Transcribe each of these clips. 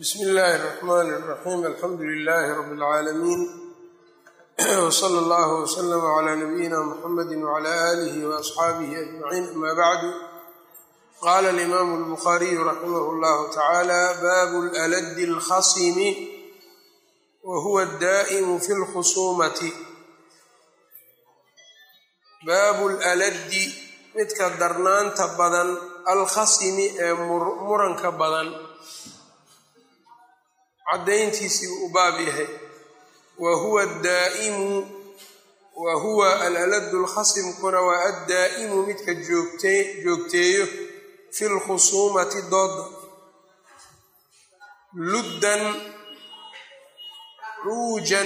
bsmi illaahi الرaxman الraxim alxamdu lilahi rab اlcaalamiin wslى اllah wslm عlى nabiyina mxamadi wعlى alih وaصxaabihi ajmaciin ama bacdu qala اlimaamu اlbukhariyu raximah اllahu tacaala baabu اlaladi اlkhasimi wa huwa اdaa'imu fi اlkhusumati baabu اlaladi midka darnaanta badan alkhasimi ee muranka badan caddayntiisii uu u baab yahay wa huwa addaa'imu wa huwa alaladu lkhasimkuna waa addaa'imu midka joogte joogteeyo fi lkhusuumati dooda luddan cuujan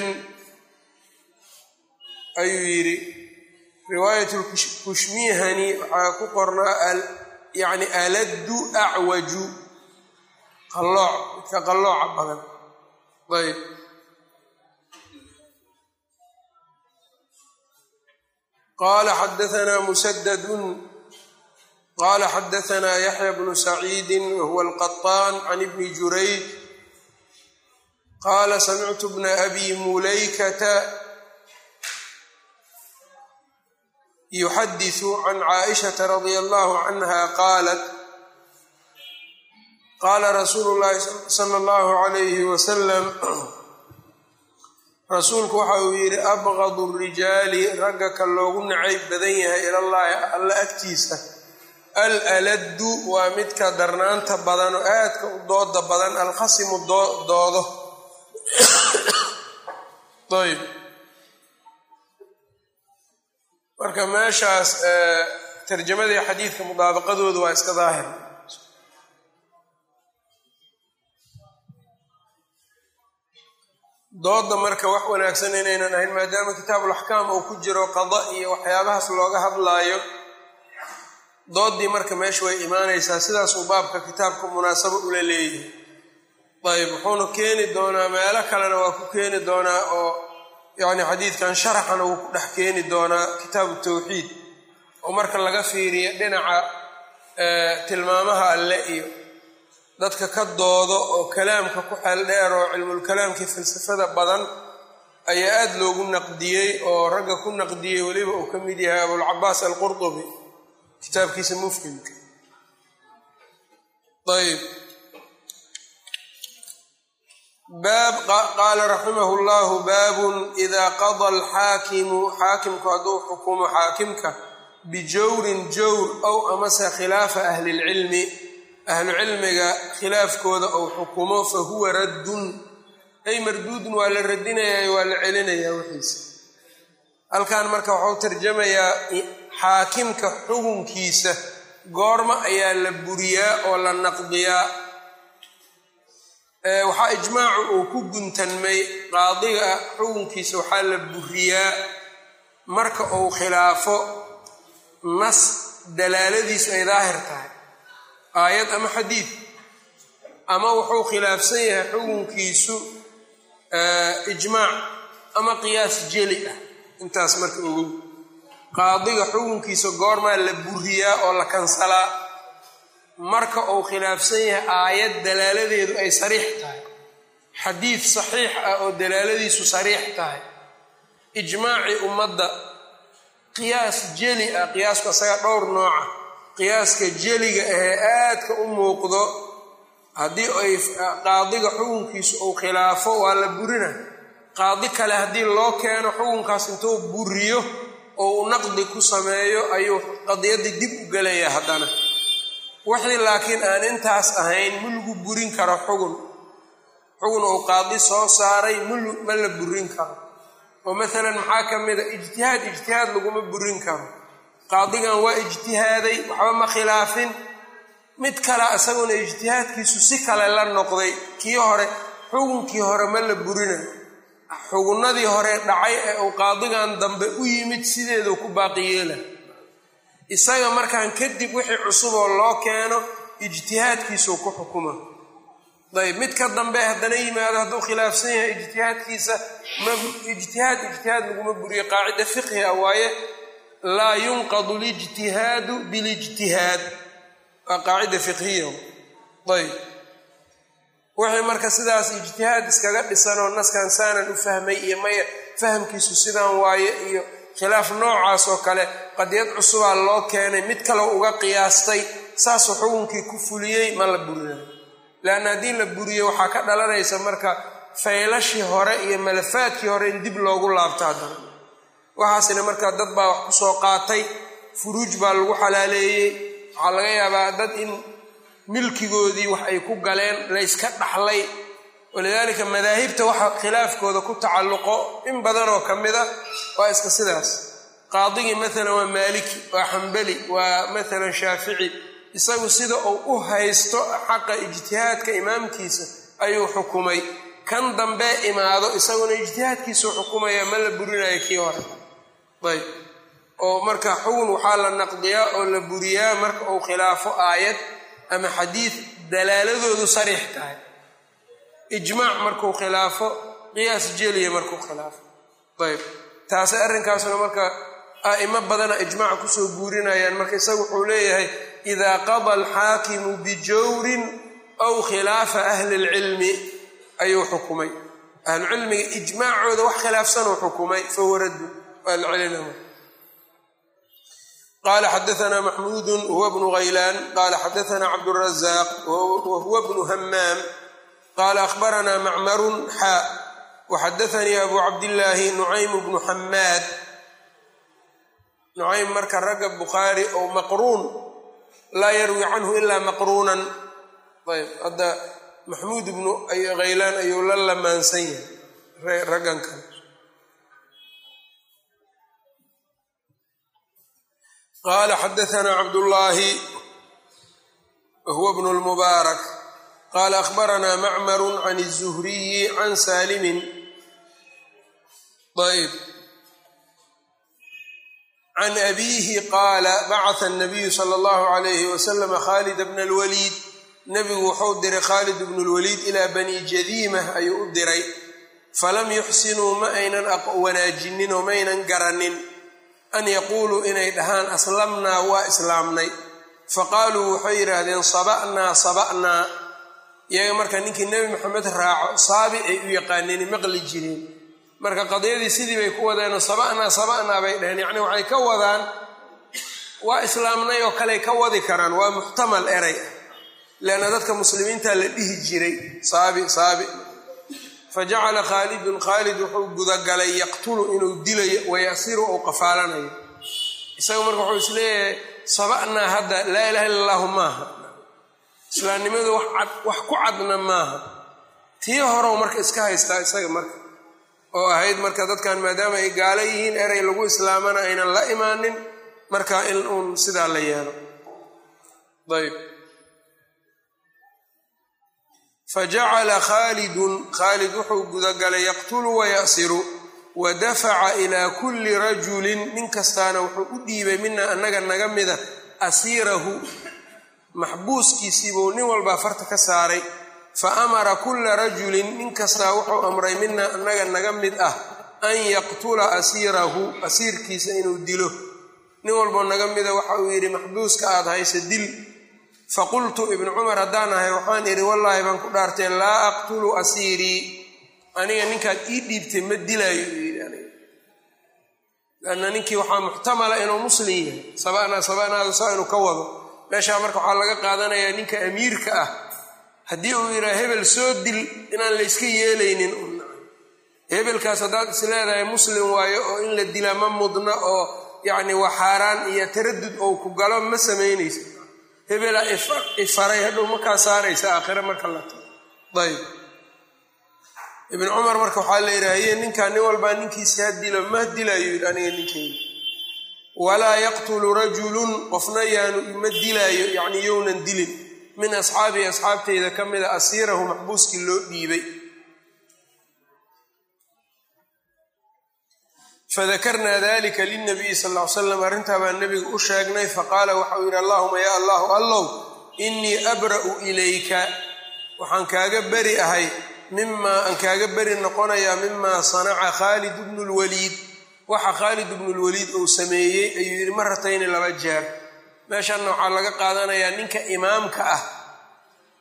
ayuu yidhi riwaayat lkushmihani waxaa ku qornaa yani aladdu acwaju qallooc midka qallooca badan ayb qala xadaثna musadadun qala xadaثna yaxya bnu saciidi wahuwa alqaطaan can ibni jurayj qala samictu bna abi mulaykata yuxadiثu can caaئishaةa radia allahu canha qaalat qaala rasuulu llaahi sala allahu calayhi wasalam rasuulku waxa uu yidhi abqadu rijaali ragga ka loogu nacayb badan yahay ilallaahi alla agtiisa al aladdu waa midka darnaanta badan oo aadka u dooda badan alkhasimu doodo ayb marka meeshaas tarjamadii xadiidka mudaabaqadoodu waa iska daahir dooda marka wax wanaagsan inaynan ahayn maadaama kitaabulaxkaam uu ku jiro qada iyo waxyaabahaas looga hadlaayo doodii marka meesha way imaanaysaa sidaasuu baabka kitaabka munaasabo ula leeyahay ayb wuxuuna keeni doonaa meelo kalena waa ku keeni doonaa oo yacni xadiidkan sharaxana wuu ku dhex keeni doonaa kitaabu tawxiid oo marka laga fiiriyo dhinaca tilmaamaha alle iyo dadka ka doodo oo kalaamka ku xeel dheer oo cilmulkalaamkii falsafada badan ayaa aada loogu naqdiyey oo ragga ku naqdiyey weliba uu ka mid yahay abulcabaas alqurtubi kitaabkiisa mufhimka ayb baab qaala raximah llahu baabun idaa qada alxaakimu xaakimku hadduu xukumo xaakimka bijawrin jawr ow amase khilaafa ahli lcilmi ahlu cilmiga khilaafkooda ou xukumo fa huwa raddun ay marduudun waa la radinayaa waa la celinayaa wixiisa halkan marka waxau tarjamayaa xaakimka xukunkiisa goorma ayaa la buriyaa oo la naqdiyaa waxaa ijmaacu uu ku guntanmay qaadiga xukunkiisa waxaa la buriyaa marka uu khilaafo nas dalaaladiisu ay daahir tahay aayad ama xadiid ama wuxuu khilaafsan yahay xukunkiisu ijmaac ama qiyaas jeli ah intaas marka ogow qaadiga xukunkiisa goormaa la buriyaa oo la kansalaa marka uu khilaafsan yahay aayad dalaaladeedu ay sariix tahay xadiid saxiix ah oo dalaaladiisu sariix tahay ijmaacii ummadda qiyaas jeli ah qiyaasku asaga dhowr nooca qiyaaska jeliga ahee aadka u muuqdo haddii ay qaadiga xukunkiisu uu khilaafo waa la burina qaadi kale haddii loo keeno xukunkaas intuu buriyo oo uu naqdi ku sameeyo ayuu qadiyaddii dib u gelayaa haddana wixii laakiin aan intaas ahayn ma lagu burin karo xugun xugun uu qaadi soo saaray ma la burin karo oo maalan maxaa ka mid a ijtihaad ijtihaad laguma burin karo qaadigan waa ijtihaaday waxba ma khilaafin mid kale isaguna ijtihaadkiisu si kale la noqday kii hore xukunkii hore ma la burinayo xugunnadii hore dhacay ee uu qaadigan dambe u yimid sideeduu ku baaqi yeela isaga markaan kadib wixii cusuboo loo keeno ijtihaadkiisuu ku xukuma ayb mid ka dambe haddana yimaado hadduu khilaafsan yahay ijtihaadkiisa ijtihaad ijtihaad laguma buriyo qaacida fiqhi ah waaye laa yunqadu lijtihaadu bilijtihaad waa qaacida fiqhiya ayb wixii marka sidaas ijtihaad iskaga dhisanoo naskan saanan u fahmay iyo maya fahamkiisu sidaan waaye iyo khilaaf noocaas oo kale qadiyad cusubaa loo keenay mid kale uga qiyaastay saasuu xukunkii ku fuliyey ma la burinayo leanna haddii la buriyo waxaa ka dhalanaysa marka faylashii hore iyo malafaadkii hore in dib loogu laabto haddana waxaasina markaa dad baa wax kusoo qaatay furuuj baa lagu xalaaleeyey waxaa laga yaabaa dad in milkigoodii wax ay ku galeen layska dhaxlay walidaalika madaahibta waxa khilaafkooda ku tacalluqo in badanoo ka mid a waa iska sidaas qaadigii maalan waa maaliki waa xambali waa maalan shaafici isagu sida uu u haysto xaqa ijtihaadka imaamkiisa ayuu xukumay kan dambe imaado isaguna ijtihaadkiisuu xukumaya ma la burinayo kii hore ayb oo marka xugun waxaa la naqdiyaa oo la buriyaa marka uu khilaafo aayad ama xadiid dalaaladoodu sariix tahay ijmaac markuu khilaafo qiyaas jeliya markuu khilaafo ayb taasi arrinkaasna marka a'imo badana ijmaaca kusoo guurinayaan marka isagu wuxuu leeyahay idaa qada alxaakimu bijawrin aw khilaafa ahli lcilmi ayuu xukumay ahlucilmiga ijmaacooda wax khilaafsanuu xukumay fahuwa raddu waa la celinama qala xadaana maxmuudu huwa bnu haylaan qala xadaana cabdurazaaq wahuwa bnu hamaam qala akhbarana macmarun xaa waxadaanii abu cabdillaahi nucaym bnu xamaad nucaym marka ragga bukhaari oo maqruun laa yarwi canhu ilaa maqruunan ayb hadda maxmuud bnu haylaan ayuu la lamaansan yahay raggan kale qala xadaana cabdullaahi wahuwa bnu lmubaarak qala akhbarana macmaru can الzuhriyi can saalimin ayb can abiihi qaala bacata الnabiyu salى اllahu عalayhi wasalam khalid bna اlwaliid nebigu wuxuu diray khaalid bnu اlwaliid ilaa bani jadiimah ayuu u diray falam yuxsinuu ma aynan wanaajinin oo maaynan garanin an yaquuluu inay dhahaan aslamnaa waa islaamnay faqaaluu waxay yidhaahdeen saba'naa saba'naa iyaga marka ninkii nebi maxamed raaco saabi ay u yaqaaneen maqli jireen marka qadiyadii sidii bay ku wadeenoo saba'naa saba'naa bay dhaheen yacni waxay ka wadaan waa islaamnay oo kaley ka wadi karaan waa muxtamal eray ah leanna dadka muslimiinta la dhihi jiray saabi saabi fajacala khaalidun khaalid wuxuu gudagalay yaqtulu inuu dilayo wayasiru ou qafaalanayo isaga marka wuxuu is leeyahay saba'naa hadda laa ilaha illa allahu maaha islaamnimadu wax ku cadna maaha tii horow marka iska haystaa isaga marka oo ahayd marka dadkan maadaama ay gaalo yihiin erey lagu islaamana aynan la imaanin marka in uun sidaa la yeelo ayb fajacala khaalidun khaalid wuxuu gudagalay yaqtulu wayasiru wa dafaca ilaa kulli rajulin nin kastaana wuxuu u dhiibay mina annaga naga mida asiirahu maxbuuskiisiibuu nin walbaa farta ka saaray fa amara kulla rajulin nin kastaa wuxuu amray mina annaga naga mid ah an yaqtula asiirahu asiirkiisa inuu dilo nin walboo naga mida waxa uu yidhi maxbuuska aad haysa dil faqultu ibnu cumar haddaan ahay waxaan idhi wallaahi baan ku dhaartee laa aqtulu asiirii aniga ninkaad ii dhiibtay ma dilaayo u yidhi aniga lanna ninkii waxaa muxtamala inuu muslim yahay saba'naa saba'naada saa inuu ka wado meeshaa marka waxaa laga qaadanayaa ninka amiirka ah haddii uu yidhaha hebel soo dil inaan layska yeelaynin hebelkaas haddaad is leedahay muslim waayo oo in la dila ma mudna oo yacni waa xaaraan iyo taradud ou ku galo ma samaynaysa hebela ifaray hadhow markaa saaraysa aakhire marka la tago ayb ibn cumar marka waxaa la yidhaahaye ninkaa nin walbaa ninkiisi ha dilo ma dilaayo yidhi aniga ninkeyga walaa yaqtulu rajulun qofna yaanu ma dilaayo yacni yownan dilin min asxaabii asxaabteyda ka mida asiirahu maxbuuskii loo dhiibay fadakarnaa dalika lilnabiyi sal ll ly slam arrintaa baa nebiga u sheegnay faqaala waxau yidhi allahuma yaa allahu allow innii abra'u ilayka waxaan kaaga beri ahay mimaa aan kaaga beri noqonayaa mimaa sanaca khaalid bnu lwaliid waxa khaalid bnu lwaliid uu sameeyey ayuu yidhi maratayni laba jeer meeshanna waxaa laga qaadanayaa ninka imaamka ah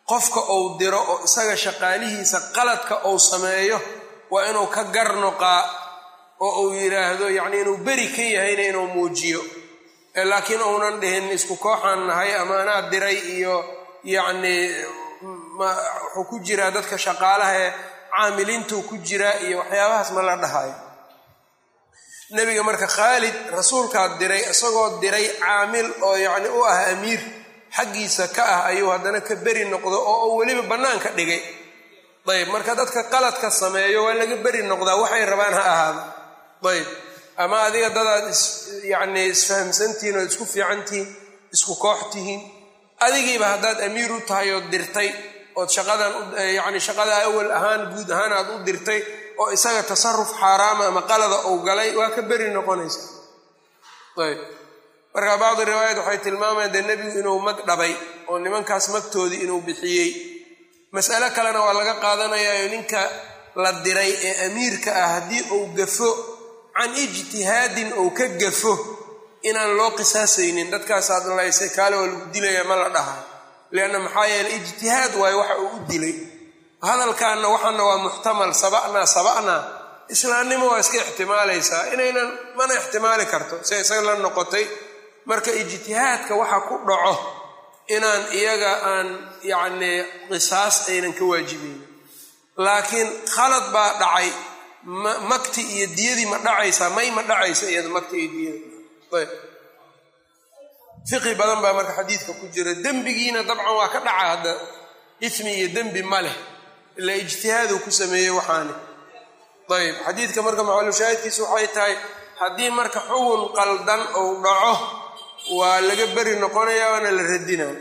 qofka uu diro oo isaga shaqaalihiisa qaladka uu sameeyo waa inuu ka garnoqaa oo uu yidhaahdo yacni inuu beri ka yahayna inuu muujiyo laakiin uunan dhihin isku kooxaan nahay ama anaa diray iyo yacni wuxuu ku jiraa dadka shaqaalaha ee caamiliintuu ku jiraa iyo waxyaabahaas ma la dhahayo nebiga marka khaalid rasuulkaa diray isagoo diray caamil oo yacni u ah amiir xaggiisa ka ah ayuu haddana ka beri noqdo oo uu weliba bannaanka dhigay ayb marka dadka qaladka sameeyo waa laga beri noqdaa waxay rabaan ha ahaado ayb ama adiga dadaad is yacni isfahamsantihiin oo isku fiicantihiin isku koox tihiin adigiiba haddaad amiir u tahay ood dirtay ood shaqadan yacni shaqada awal ahaan guud ahaan aad u dirtay oo isaga tasaruf xaaraama ama qalada uu galay waa ka beri noqonaysa ayb marka bacdi riwaayat waxay tilmaamayaan dee nebigu inuu mag dhabay oo nimankaas magtoodii inuu bixiyey mas'alo kalena waa laga qaadanayaayo ninka la diray ee amiirka ah haddii uu gafo can ijtihaadin ou ka gafo inaan loo qisaasaynin dadkaasaad laysay kaale waa lagu dilaya ma la dhaha lianna maxaa yeeley ijtihaad waayo waxa uu u dilay hadalkaanna waxaana waa muxtamal saba'naa saba'naa islaamnimo waa iska ixtimaalaysaa inaynan mana ixtimaali karto si isaga la noqotay marka ijtihaadka waxa ku dhaco inaan iyaga aan yacnii qisaas aynan ka waajibaynin laakiin khalad baa dhacay makti iyo diyadii ma dhacaysaa may ma dhacaysa iyada makti iyo diyada ayb fiqi badan baa marka xadiidka ku jira dembigiina dabcan waa ka dhaca hadda ismi iyo dembi ma leh ilaa ijtihaaduu ku sameeyey waxaani ayb xadiidka marka macalushaahidkiisa waxay tahay haddii marka xugun qaldan uu dhaco waa laga beri noqonaya waana la radinaa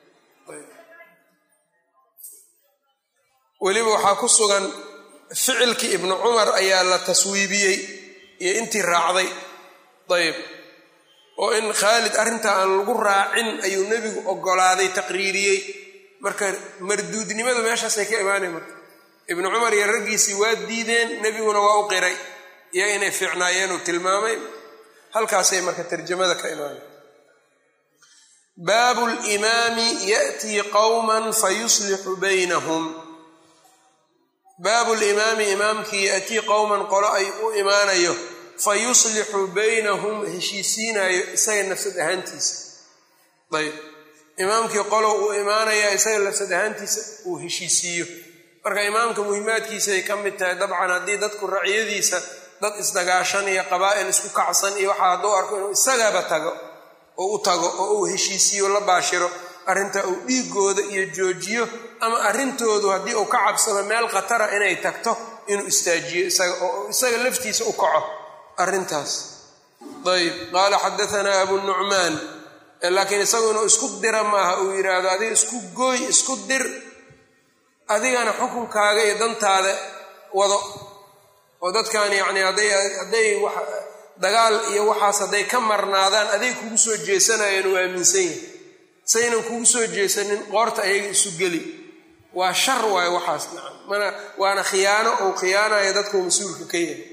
weliba waxaa ku sugan ficilkii ibnu cumar ayaa la taswiibiyey iyo intii raacday ayb oo in khaalid arrintaa aan lagu raacin ayuu nebigu ogolaaday taqriiriyey marka marduudnimadu meeshaasay ka imaanay marka ibnu cumar iyo raggiisii waa diideen nebiguna waa u qiray iyo inay fiicnaayeen uu tilmaamay halkaasay marka tarjamada ka imaanay baabu limaami ya'tii qowman fayuslixu baynahum baabu limaami imaamkii ya'tii qowman qolo ay u imaanayo fa yuslixu baynahum heshiisiinayo isaga nafsad ahaantiisa ayb imaamkii qolow uu imaanaya isaga nafsad ahaantiisa uu heshiisiiyo marka imaamka muhimaadkiisa ay ka mid tahay dabcan haddii dadku racyadiisa dad isdagaashan iyo qabaa'il isku kacsan iyo waxaa hadduu arko inuu isagaba tago oo u tago oo uu heshiisiyo la baashiro arrinta uu dhiigooda iyo joojiyo ama arrintoodu haddii uu ka cabsado meel khatara inay tagto inuu istaajiyo isaga oo isaga laftiisa u kaco arrintaas ayb qaala xadaanaa abu nucmaan laakiin isagu inuu isku dira maaha uu yidhaahdo adiga isku gooy isku dir adigana xukunkaaga iyo dantaada wado oo dadkan yacni hadday hadday dagaal iyo waxaas hadday ka marnaadaan aday kugu soo jeesanayaan uu aaminsan yahay saynan kugu soo jeesanin qoorta ayaga isu geli waa shar waayo waxaas nacam mana waana khiyaano ou khiyaanayo dadkuu mas-uulka ka yahay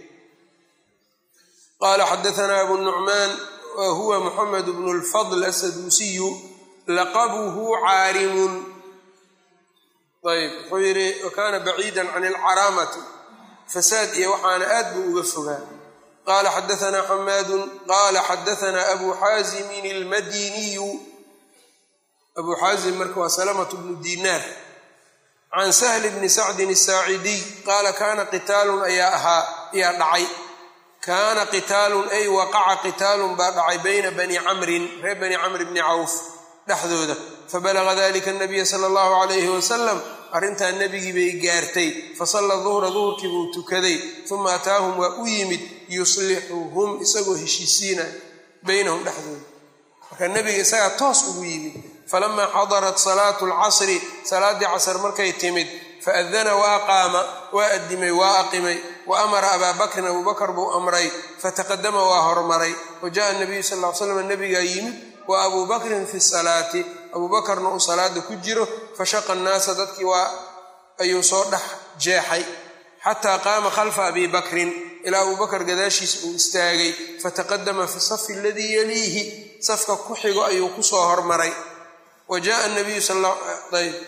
qaala xadaanaa abu nucmaan wa huwa muxamed bnu lfadl asaduusiyu laqabuhu caarimun ayb wuxuu yidhi wakaana baciida can alcaraamati fasaad iyo waxaana aad buu uga fogaa qala xadaanaa xamaadu qala xadaanaa abu xaazimin almadiniyu abu xaazim marka waa salamatu bnu dinaar can sahli bni sacdin asaacidiy qaala kaana qitaalun ayaa ahaa ayaa dhacay kaana qitaalun ay waqaca qitaalun baa dhacay bayna bani camrin reer bani camr bni cawf dhexdooda fabalaga dalika nabiya sala allahu calayhi wasalam arrintaa nebigii bay gaartay fasalla duhra duhurkii buu tukaday uma ataahum waa u yimid yuslixuhum isagoo heshiisiina baynahum dhexdooda marka nebiga isagaa toos ugu yimid falamaa xadarat salaatu lcasri salaaddii casr markay timid faadana waa qaama waa addimay waa aqimay wa amara abaa bakrin abuu bakr buu amray fataqadama waa hormaray wa jaءa nabiyu sal l slam nebigaa yimid wa abuu bakrin fi salaati abuu bakarna uu salaada ku jiro fashaqa annaasa dadkii waa ayuu soo dhex jeexay xataa qaama khalfa abi bakrin ilaa abuu bakar gadaashiisa uu istaagay fataqadama fi safi aladii yaliihi safka ku xigo ayuu kusoo hormaray wa jaءa nabiyu ayb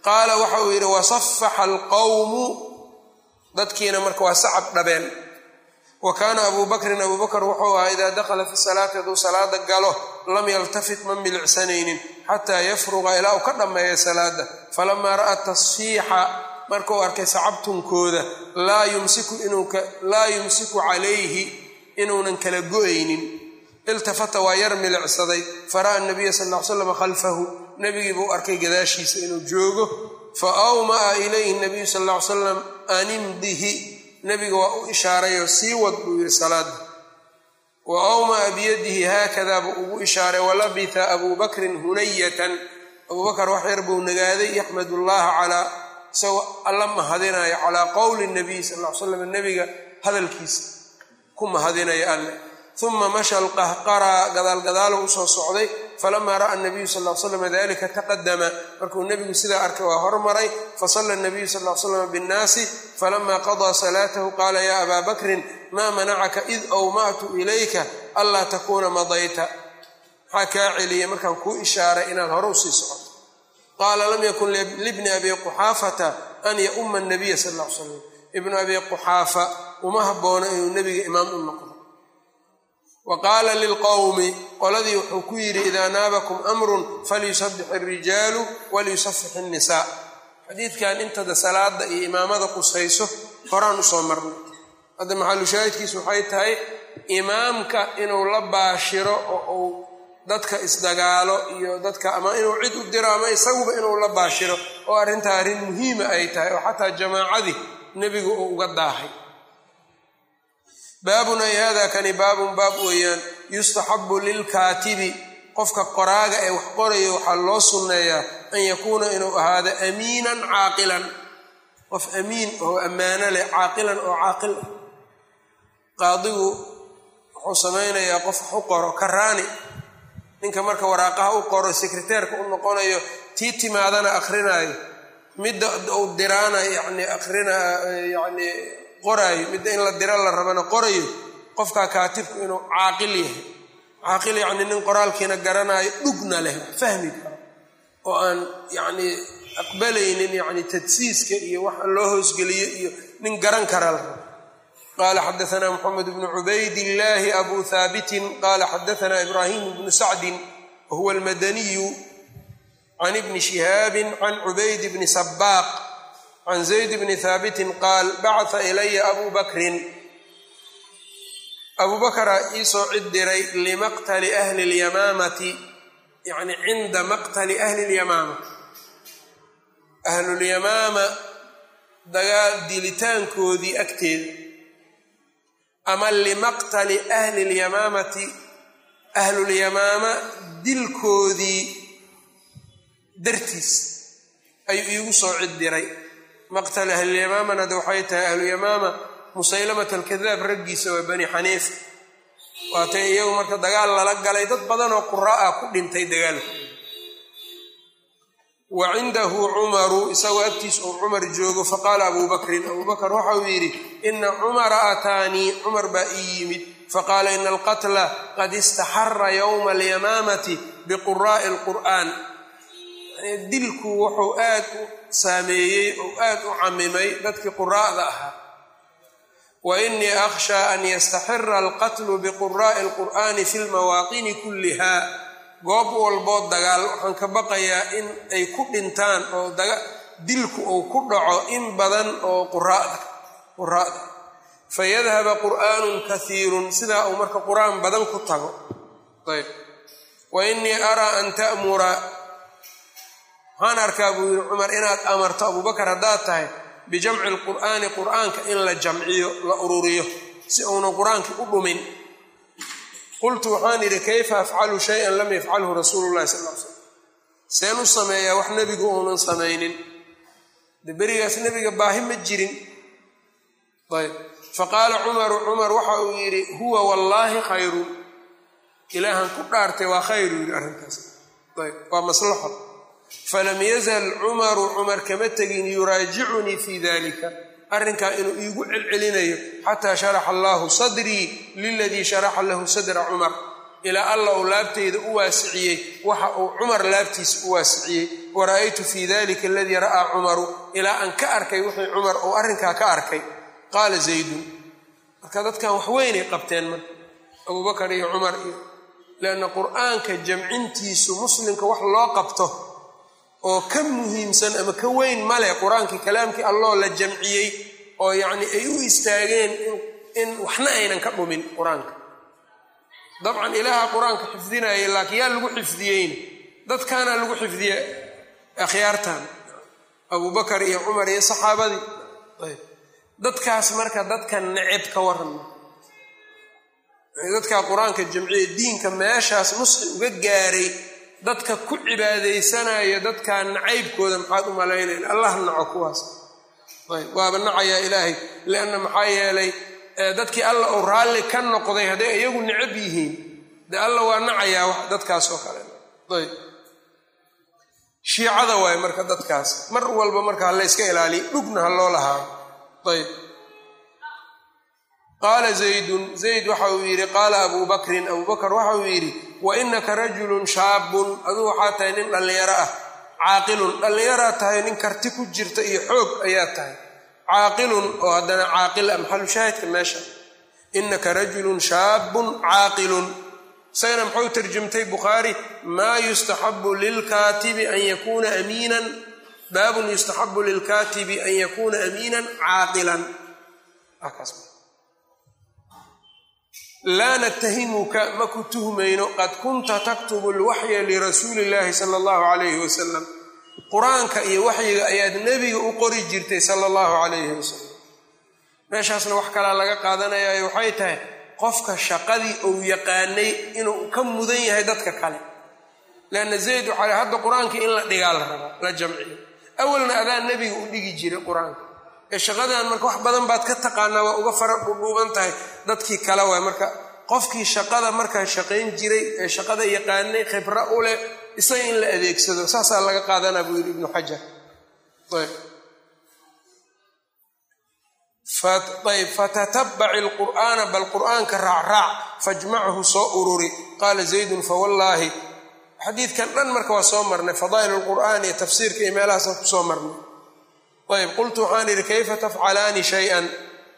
qaala waxa uu yidhi wasafaxa alqowmu dadkiina marka waa sacab dhabeen wa kaana abuu bakrin abuu bakr wuxuu ahaa idaa dakhala fi salaati hadduu salaada galo lam yaltafit ma milicsanaynin xataa yafruqa ilaa uu ka dhammeeya salaada falamaa ra'a tasfiixa markuu arkay sacabtunkooda laa yumsiku calayhi inuunan kala go-aynin iltafata waa yar milicsaday fara'a nabiya sal ll ly slam khalfahu nebigii buu arkay gadaashiisa inuu joogo fa awma'a ilayhi nabiyu sal ll ly slam animdihi nebiga waa u ishaarayoo sii wad buu yidhi salaada wa awma'a biyadihi haakadaa buu ugu ishaaray walabitha abuu bakrin hunayatan abuu bakar wax yar buu nagaaday yaxmad llaha calaa isagoo alla mahadinayo calaa qowli nabiy sal ll ly slam nebiga hadalkiisa ku mahadinaya alle uma masha alqahqara gadaalgadaalo usoo socday falamaa ra'a nabiyu sal l slam dalika taqadama markuu nebigu sidaa arkay waa hormaray fasala nabiyu sal l slam binnaasi falama qadaa salaatahu qaala ya abaa bakrin maa manacaka id awma'tu ilayka anlaa takuuna madayta maxaa kaa celiyay markaan kuu ishaaray inaad hore usii socoto qaala lam yakun libni abi quxaafata an yauma nabiya sal l slam ibnu abi quxaafa uma haboono inuu nebiga imaam u noqdo wa qaala lilqowmi qoladii wuxuu ku yidhi idaa naabakum amrun falyusabix alrijaalu waliyusafix innisaa xadiidkan intada salaada iyo imaamada qusayso horaan usoo marnay hadda maxalushaahidkiisu waxay tahay imaamka inuu la baashiro oo uu dadka isdagaalo iyo dadka ama inuu cid u diro ama isaguba inuu la baashiro oo arrintaa arrin muhiima ay tahay oo xataa jamaacadii nebigu uu uga daahay baabun ay hada kani baabun baab weeyaan yustaxabu lilkaatibi qofka qoraaga ee wax qorayo waxaa loo sunneeyaa an yakuuna inuu ahaado amiinan caaqilan qof amiin oo ammaano leh caaqilan oo caaqil ah qaadigu wuxuu samaynayaa qof wax u qoro karaani ninka marka waraaqaha u qoro sekreteerka u noqonayo tii timaadana akrinaayo midda uu diraana yani akrina yani qoraayo midda in la dira la rabana qorayo qofkaa kaatibku inuu caaqil yahay caaqil yacni nin qoraalkiina garanaayo dhugna leh fahmi karo oo aan yacni aqbalaynin yacni tadsiiska iyo waxa loo hoosgeliyo iyo nin garan kara la rabo qala xadaثna mxamed bnu cubayd illahi abu haabitin qala xadaثna ibrahim bnu sacdin wahuwa almadaniyu can ibni shihaabi can cubayd bni sabaaq can zayd bni haabitin qaal bacata ilaya abu bakrin abu bakraa iisoo cid diray limaqtali ahli اlyamaamati yani cinda maqtali ahli اlyamaama ahlulyamaama dagaal dilitaankoodii agteeda ama limaqtali ahli اlyamaamati ahlulyamaama dilkoodii dartiis ayuu iigu soo cid diray maqtal ahlulyamaamana de waxay tahay ahluyamaama musaylamat alkadaab raggiisa waa bani xaniifa waatay iyagu marka dagaal lala galay dad badanoo qura'a ku dhintay dagaalka wa cindahu cumaru isagoo agtiis uu cumar joogo faqaala abuu bakrin abuu bakr waxa uu yidhi ina cumara aataanii cumar baa ii yimid faqaala ina alqatla qad istaxara yowma alyamaamati biquraa'i alqur'aan dilku wuxuu aad u saameeyey oo aad u camimay dadkii quraa'da ahaa wa inii akhshaa an yastaxira alqatlu biquraa'i alqur'aani fi lmawaaqini kulliha goob walboo dagaal waxaan ka baqayaa in ay ku dhintaan oo dilku uu ku dhaco in badan oo quraa'da quraa'da fayadhaba qur'aanun kaiirun sidaa uu marka qur-aan badan ku tago ayb wa inii araa an ta'mura waxaan arkaa buu yidhi cumar inaad amarto abubakar haddaad tahay bijamci lqur'aani qur'aanka in la jamciyo la ururiyo si uunan qur-aankii u dhumin qultu waxaan idhi kayfa afcalu shayan lam yafcalhu rasuulu llahi sal l slam seen u sameeyaa wax nebigu uunan samaynin de berigaas nebiga baahi ma jirin ayb faqaala cumaru cumar waxa uu yidhi huwa wallaahi khayrun ilaahan ku dhaartay waa khayru yidhi arrintaas ayb waa maslaxo falam yazal cumaru cumar kama tegin yuraajicunii fii dalika arrinkaa inuu iigu celcelinayo xataa sharaxa allaahu sadrii liladii sharaxa lahu sadra cumar ilaa alla uu laabteyda u waasiciyey waxa uu cumar laabtiisa u waasiciyey wara'aytu fii dalika aladii ra'aa cumaru ilaa aan ka arkay wixii cumar uu arrinkaa ka arkay qaala zaydun marka dadkan waxweynay qabteen marka abubakar iyo cumar iyo lianna qur'aanka jamcintiisu muslimka wax loo qabto oo ka muhiimsan ama ka weyn male qur-aankii kalaamkii alloo la jamciyey oo yacni ay u istaageen in waxna aynan ka dhumin qur-aanka dabcan ilaaha qur-aanka xifdinayay laakiin yaa lagu xifdiyeyna dadkaana lagu xifdiye akhyaartan abubakar iyo cumar iyo saxaabadii ayb dadkaas marka dadka neceb ka warrama dadka qur-aanka jamciye diinka meeshaas nusxi uga gaaray dadka ku cibaadaysanayo dadkaa nacaybkooda maxaad u malaynayn allah naco kuwaas ayb waaba nacayaa ilaahay lianna maxaa yeelay dadkii alla uu raalli ka noqday hadday iyagu necab yihiin dee alla waa nacayaa wax dadkaas oo kale ayb shiicada waaye marka dadkaas mar walba marka ha layska ilaaliya dhugna ha loo lahaado ayb qaala zaydun zayd waxa uu yidhi qaala abuu bakrin abuu bakr waxa uu yidhi wa inaka rajulun shaabun aduu waxaa tahay nin dhallinyaro ah caaqilun dhallinyaraa tahay nin karti ku jirta iyo xoog ayaa tahay caaqilun oo haddana caaqil ah maxalu shaahidka meesha inaka rajulun shaabun caaqilun isagana muxuu tarjumtay bukhaari maa yustaxabu lilkaatibi an yakuuna amiinan baabun yustaxabu lilkaatibi an yakuuna amiinan caaqilan laa natahimuka ma ku tuhmayno qad kunta taktubu lwaxya lirasuuli illaahi sala allahu calayhi wasalam qur-aanka iyo waxyiga ayaad nebiga u qori jirtay sala allahu calayhi wasalam meeshaasna wax kalaa laga qaadanayaayo waxay tahay qofka shaqadii uu yaqaanay inuu ka mudan yahay dadka kale leanna zayd waxaa hadda qur-aankii in la dhigaa la rabaa la jamciyo awalna adaa nebiga u dhigi jiray qur-aanka ee shaqadan marka wax badan baad ka taqaanaa waa uga fara dhudhuuban tahay dadkii kale waay marka qofkii shaqada markaa shaqayn jiray ee shaqada yaqaanay khibro u leh isaga in la adeegsado saasaa laga qaadanaa buu yidhi ibnu xajar ayb fatatabaci lqur'aana bal qur'aanka raacraac fajmachu soo ururi qaala zaydun fawallaahi xadiidkan dhan marka waa soo marnay fadaa'il lqur'aan iyo tafsiirka iyo meelahaasaan kusoo marnay ayb qultu waxaan idhi kayfa tafcalaani shay-an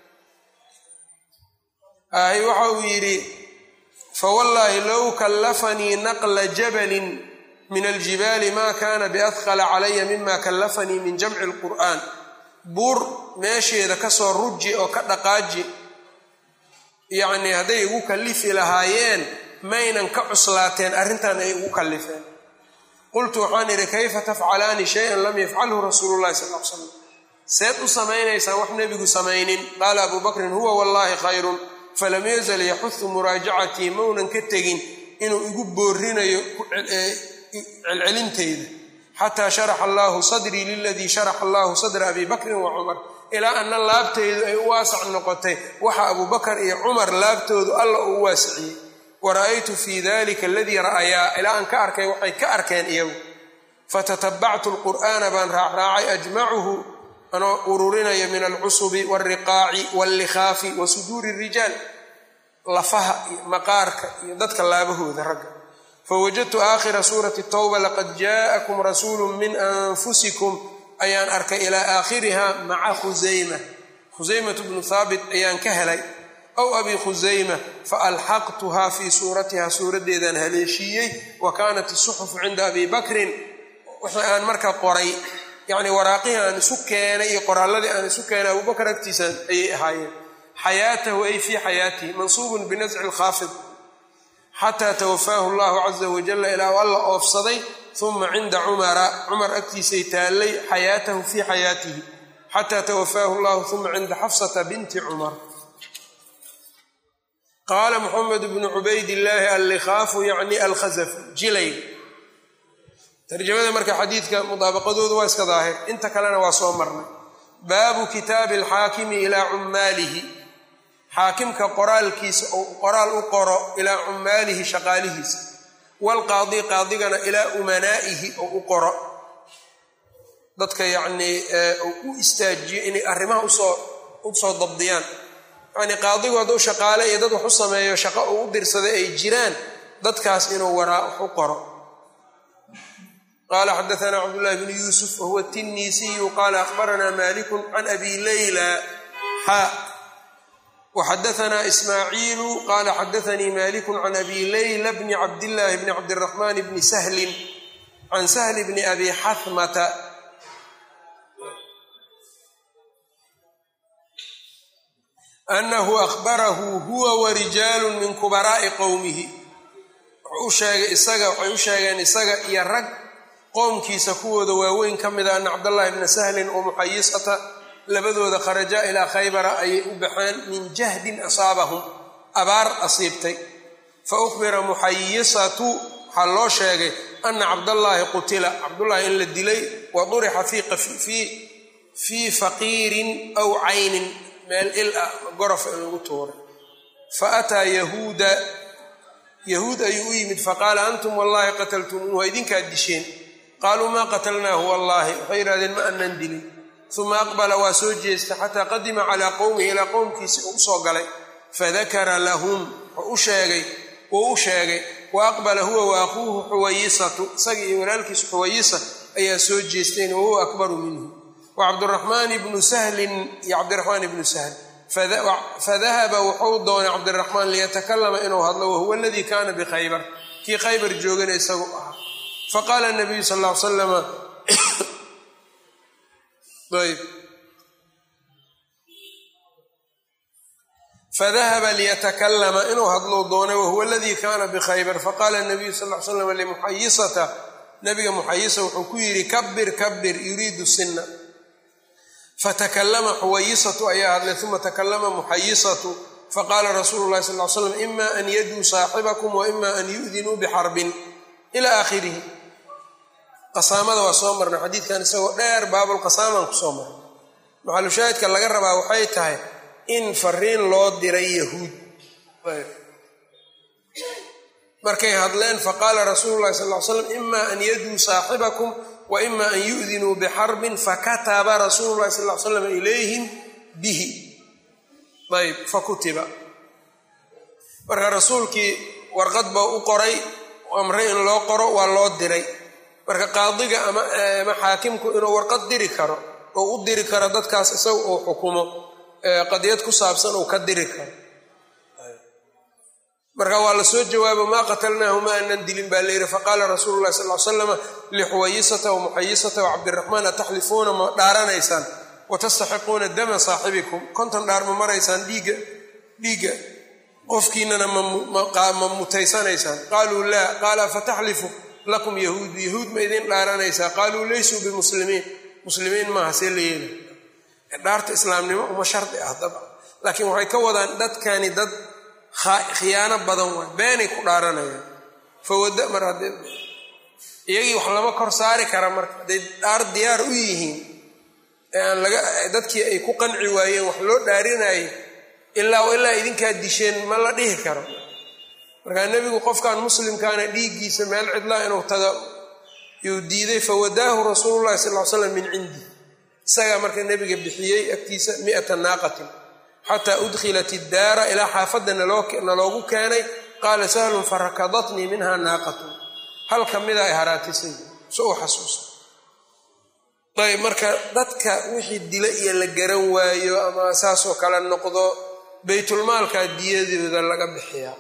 ahy waxa uu yidhi fawallaahi low kallafanii naqla jabalin min aljibaali ma kana biadqala calaya mima kallafanii min jamci lqur'aan buur meesheeda kasoo ruji oo ka dhaqaaji yacnii hadday igu kallifi lahaayeen maynan ka cuslaateen arrintan ay igu kallifeen qultu waxaan idhi kayfa tafcalaani shay-an lam yafcalhu rasuulu llahi sal l slam seed u samaynaysaan wax nebigu samaynin qaala abuu bakrin huwa wallaahi khayrun falam yazal yaxudu muraajacatii maunan ka tegin inuu igu boorinayo celcelinteyda xataa sharaxa allaahu sadrii liladii sharaxa allaahu sadra abi bakrin wa cumar ilaa anna laabteydu ay u waasac noqotay waxa abuu bakar iyo cumar laabtoodu alla uu waasiciyey wara'aytu fii dalika aladii ra'ayaa ilaa aan ka arkay waxay ka arkeen iyagu fatatabactu lqur'aana baan raacraacay ajmacuhu anoo ururinaya min alcusubi walriqaaci wallikhaafi wa suduuri rijaal lafaha iyo maqaarka iyo dadka laabahooda ragga fawajadtu aakhira suurati tawba laqad jaa'akum rasuulu min anfusikum ayaan arkay ilaa aakhiriha maca khusayma khusaymatu bnu haabit ayaan ka helay aw abi khusayma faalxaqtuha fii suuratiha suuraddeedaan haleeshiiyey wa kaanat isuxufu cinda abi bakrin wixii aan marka qoray yacnii waraaqihii aan isu keenay iyo qoraalladii aan isu keenay abubakar agtiisa ayay ahaayeen xayaatahu ay fii xayaatihi mansuubun binasci lkhaafid xataa tawafaahu llahu caza wajalla ilaa u alla oofsaday uma cinda cumara cumar agtiisay taallay xayaatahu fii xayaatihi xataa tawafaahu llahu uma cinda xafsata binti cumar qaala muxamed bnu cubaydillaahi allikhaafu yacni alkhasaf jilay tarjamada marka xadiidka mudaabaqadoodu waa iska daahir inta kalena waa soo marnay baabu kitaabi alxaakimi ilaa cummaalihi xaakimka qoraalkiisa ou qoraal u qoro ilaa cummaalihi shaqaalihiisa waalqaadi qaadigana ilaa umanaa'ihi oo u qoro dadka yacnii ou u istaajiyo inay arrimaha usoo usoo dabdiyaan yacnii qaadigu hadduu shaqaale iyo dad wax u sameeyo shaqo uu u dirsaday ay jiraan dadkaas inuu waraa wax u qoro qala xadaana cabdullahi bnu yuusuf wahuwa tinisiyu qala akhbarana maliku can abi layla xa waxadaana ismaaciilu qala xadaanii maliku can abi layla bni cabdillahi bni cabdiraxman bni sahlin can sahli bni abi xahmata anahu ahbarahu huwa warijaalu min kubaraa'i qowmihi wuxuu u sheegay isaga waxay u sheegeen isaga iyo rag qoomkiisa kuwooda waaweyn ka mid a ana cabdallahi bna sahlin wa muxayisata labadooda kharaja ilaa khaybara ayay u baxeen min jahdin asaabahum abaar asiibtay fa ukhbira muxayisatu waxaa loo sheegay ana cabdallaahi qutila cabdullaahi in la dilay wa durixa fii faqiirin aw caynin meel il ah gorofa in lagu tuuray fa ataa yahuuda yahuud ayuu u yimid faqaala antum wallahi qataltumuuha idinkaad disheen qaaluu maa qatalnaahu wallaahi waxay yidhahdeen ma anan dilin uma aqbala waa soo jeestay xataa qadima calaa qowmihi ilaa qowmkiisi uu usoo galay fadakara lahum wuxuu u sheegay wuu u sheegay wa aqbala huwa wa akhuuhu xuwayisatu isaga iyo walaalkiisu xuwayisa ayaa soo jeesteen wahuwa akbaru minhu wa cabduraxmaan ibnu sahlin iyo cabdiraxmaan ibnu sahl fadahaba wuxuu doonay cabdiraxmaan liyatakalama inuu hadlo wahuwa aladii kaana bikhaybar kii khaybar joogana isagu ahaa faqaala nabiyu sal ll ly salama ayb fadahaba liyatakalama inuu hadlou doonay wahuwa aladii kaana bikhaybar faqaala nabiyu sal ly slam limuxayisata nabiga muxayisa wuxuu ku yidhi kabir kabir yuriidu sinna fatakalama xuwayisatu ayaa hadlay uma takalama muxayisatu faqaala rasuulu lahi sal l slam ima an yaduu saaxibakum wa ima an yu'dinuu bixarbin ila aakhirihi qasaamada waa soo marnay xadiidkan isagoo dheer baabulqasaamaan kusoo marnay maxalushaahidka laga rabaa waxay tahay in fariin loo diray yahuud markay hadleen faqaala rasuulu lahi sal l slam ima an yaduu saaxibakum wa ima an yu'dinuu bixarbin fakataba rasuulu lahi sal l slam ilayhim bihi ayb fakutiba marka rasuulkii warqad baa u qoray amray in loo qoro waa loo diray marka qaadiga ama xaakimku inuu warqad diri karo oo u diri karo dadkaas isaga uu xukumo qadiyad ku saabsan uu ka diri karo marka waa la soo jawaabo maa qatalnaahu ma anan dilin baa layidhi faqaala rasuulu lahi sal l slama lixuwayisata wa muxayisata wa cabdiraxmaan ataxlifuuna ma dhaaranaysaan watastaxiquuna dama saaxibikum konton dhaar ma maraysaan dhiigga dhiigga qofkiinana ma mutaysanaysaan qaaluu laa qaala fataxlifu lakum yahuudu yahuud ma idin dhaaranaysaa qaaluu laysuu bimuslimiin muslimiin maaha see la yeela dhaarta islaamnimo uma shardi ah daba laakiin waxay ka wadaan dadkani dad khiyaano badan waay beenay ku dhaaranayaan fawada mar haddee iyagii wax lama kor saari kara marka hadday dhaar diyaar u yihiin ee aan laga dadkii ay ku qanci waayeen wax loo dhaarinaayo ilaa ilaa idinkaa disheen ma la dhihi karo markaa nebigu qofkan muslimkaana dhiiggiisa meel cidlaa inuu taga yuu diiday fawadaahu rasuulu llahi sal l slam min cindi isagaa marka nebiga bixiyey agtiisa miata naaqatin xataa udkhilat iddaara ilaa xaafadda naloogu keenay qaala sahlun farakadatnii minha naaqatun hal ka mida ay haraatisay so u xasuusta ayb marka dadka wixii dila iyo la garan waayo ama saasoo kale noqdo baytulmaalka diyadooda laga bixiyaa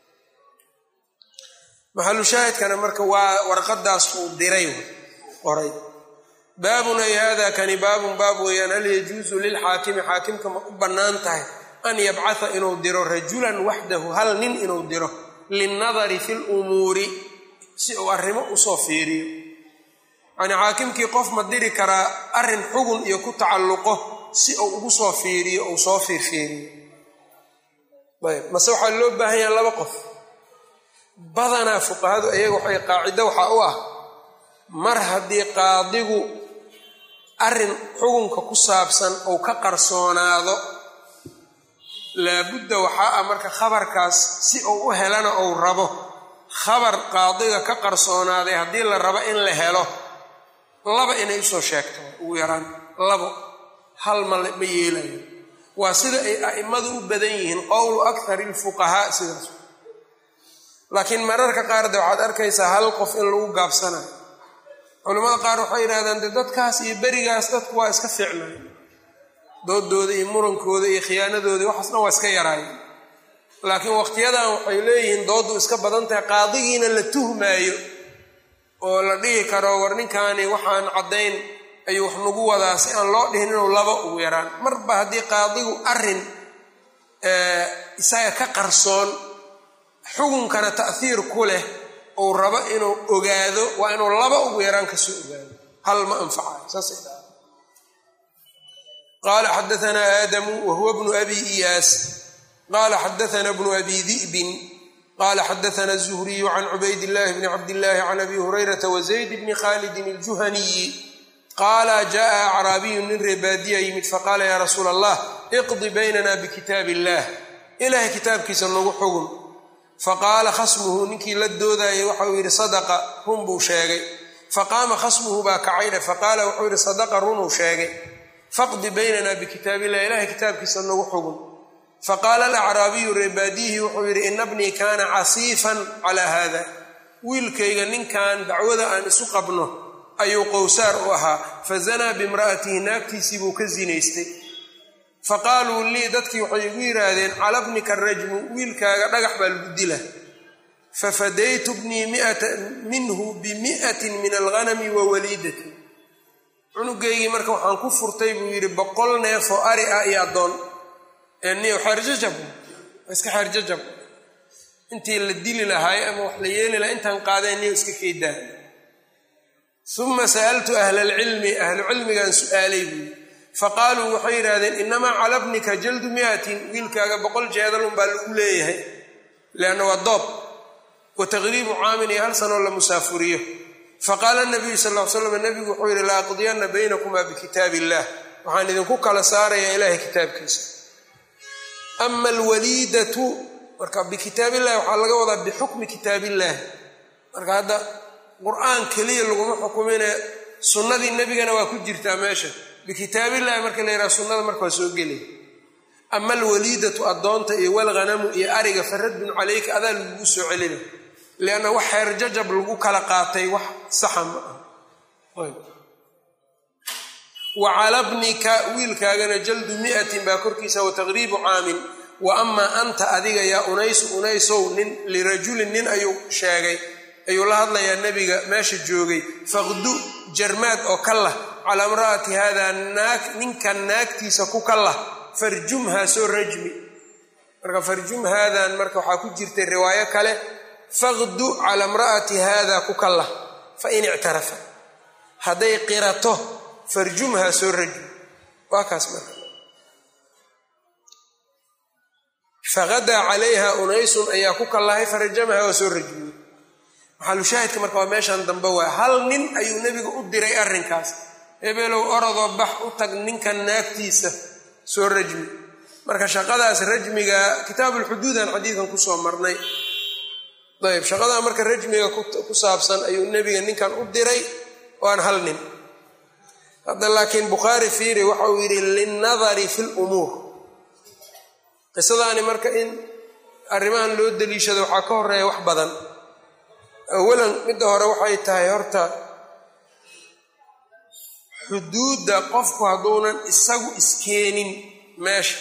maxalu shaahidkana marka waa warqadaas uu diray qoray baabun ay hada kani baabun baab weeyaan hal yajuusu lilxaakimi xaakimka ma u bannaan tahay an yabcatha inuu diro rajulan waxdahu hal nin inuu diro linnadari fi lumuuri si uu arrimo usoo fiiriyo yani xaakimkii qof ma diri karaa arrin xugun iyo ku tacalluqo si uu ugu soo fiiriyo uu soo fiirfiiriyo ayb mase waxaa loo baahan yaha laba qof badanaa fuqahadu ayaga waxay qaacido waxaa u ah mar haddii qaadigu arrin xugunka ku saabsan uu ka qarsoonaado laabudda waxaa ah marka khabarkaas si uu u helana uu rabo khabar qaadiga ka qarsoonaaday haddii la rabo in la helo laba inay usoo sheegto ugu yaraan labo hal ma ma yeelayo waa sida ay a'immadu u badan yihiin qowlu akthari alfuqahaa sidaas laakiin mararka qaar de waxaad arkaysaa hal qof in lagu gaabsanayo culimmada qaar waxay yidhahdaan de dadkaas iyo berigaas dadku waa iska fiicnay doodooda iyo murankooda iyo khiyaanadooda waxaasna waa iska yaraayeen laakiin waqtiyadan waxay leeyihiin dooddu iska badan tahay qaadigiina la tuhmaayo oo la dhihi karo war ninkaani waxaan caddayn ayuu wax nagu wadaa si aan loo dhihin inuu laba ugu yaraan marba haddii qaadigu arrin isaga ka qarsoon xukunkana ta'hiir ku leh uu rabo inuu ogaado waa inuu laba ugu yaraan kasoo ogaado hal ma anfacayo saasay dhaha qaala xadaanaa aadamu wa huwa bnu abi iyaas qaala xadaana bnu abi di'bin qala xadaana الzuhriyu can cubayd اllahi bni cabdillahi can abi hurayrata wazayd bni khalidin اljuhaniyi qaala jaءa acraabiyu nin reebaadiya yimid faqaala ya rasuula allah iqdi baynana bikitaab illah ilahay kitaabkiisa nagu xugun faqaala khasmuhu ninkii la doodayay waxauu yidhi sadaqa run buu sheegay faqaama khasmuhu baa kacaydhe faqaala wuxuu yidhi sadaqa runuu sheegay faqdi baynana bikitaab illah ilahay kitaabkiisa nagu xugun faqaala alacraabiyu reebaadiyihii wuxuu yidhi ina bnii kaana casiifan calaa haada wiilkayga ninkan dacwada aan isu qabno ayuu qowsaar u ahaa fazanaa bimra'atihi naagtiisii buu ka zinaystay faqaaluu lii dadkii waxay igu yidhaahdeen cala bnika rajmu wiilkaaga dhagax baa lagu dila fafadaytu bnii minhu bimi'atin min alghanami wa waliidatin cunugaygii marka waxaan ku furtay buu yidhi boqol neef oo ari ah iyo addoon niyo xeerjajab iska xeerjajab intii la dili lahaay ama wax la yeeli lahaa intaan qaadeen niyo iska keedaa uma sa'altu ahla alcilmi ahlu cilmigan su'aalay buuyi faqaaluu waxay yidhahdeen inamaa cala bnika jaldu miatin wiilkaaga boqol jeedalun baa lagu leeyahay leanna waa doob wa taqriibu caamin iyo hal sanoo la musaafuriyo faqaala nabiyu sal l slam nabigu wuxuu yidhi la aqdiyanna baynakumaa bikitaab illah waxaan idinku kala saarayaa ilaahay kitaabkiisa ama alwaliidatu marka bikitaabillahi waxaa laga wadaa bixukmi kitaabillahi marka hadda qur-aan keliya laguma xukumine sunnadii nebigana waa ku jirtaa meesha bikitaabillahi marka la yidhaha sunnada marka waa soo gelaya ama alwaliidatu addoonta iyo walghanamu iyo ariga faradun calayka adaa lagugu soo celina lianna wax xeer jajab lagu kala qaatay wax saxa ma ah wa cala bnika wiilkaagana jaldu mi'atin baa korkiisa wa taqriibu caamin wa amaa anta adiga yaa unaysu unaysow nin lirajulin nin ayuu sheegay ayuu la hadlayaa nebiga meesha joogay faqdu jarmaad oo ka lah calaa imra'ati haadaa naag ninkan naagtiisa ku ka lah farjumhaa soo rajmi marka farjum haadan marka waxaa ku jirtay riwaayo kale faqdu cala imra'ati haadaa ku ka lah fa in ictarafa hadday qirato farjumhaa soo rajmi waa kaas marka faqadaa calayha unaysun ayaa ku kallahay farajamaha waa soo rajmiyey maxalushaahidka marka waa meeshan dambe waa hal nin ayuu nebiga u diray arrinkaas hebelow orodoo bax u tag ninkan naagtiisa soo rajmi marka shaqadaas rajmiga kitaabulxuduudan xadiidkan kusoo marnay ayb shaqadaa marka rajmiga ku saabsan ayuu nebiga ninkan u diray waan hal nin hadda laakiin bukhaari fiiri waxa uu yidhi linnadari fi lumuur qisadaani marka in arrimahan loo daliishado waxaa ka horeeya wax badan awalan midda hore waxay tahay horta xuduudda qofku hadduunan isagu iskeenin meesha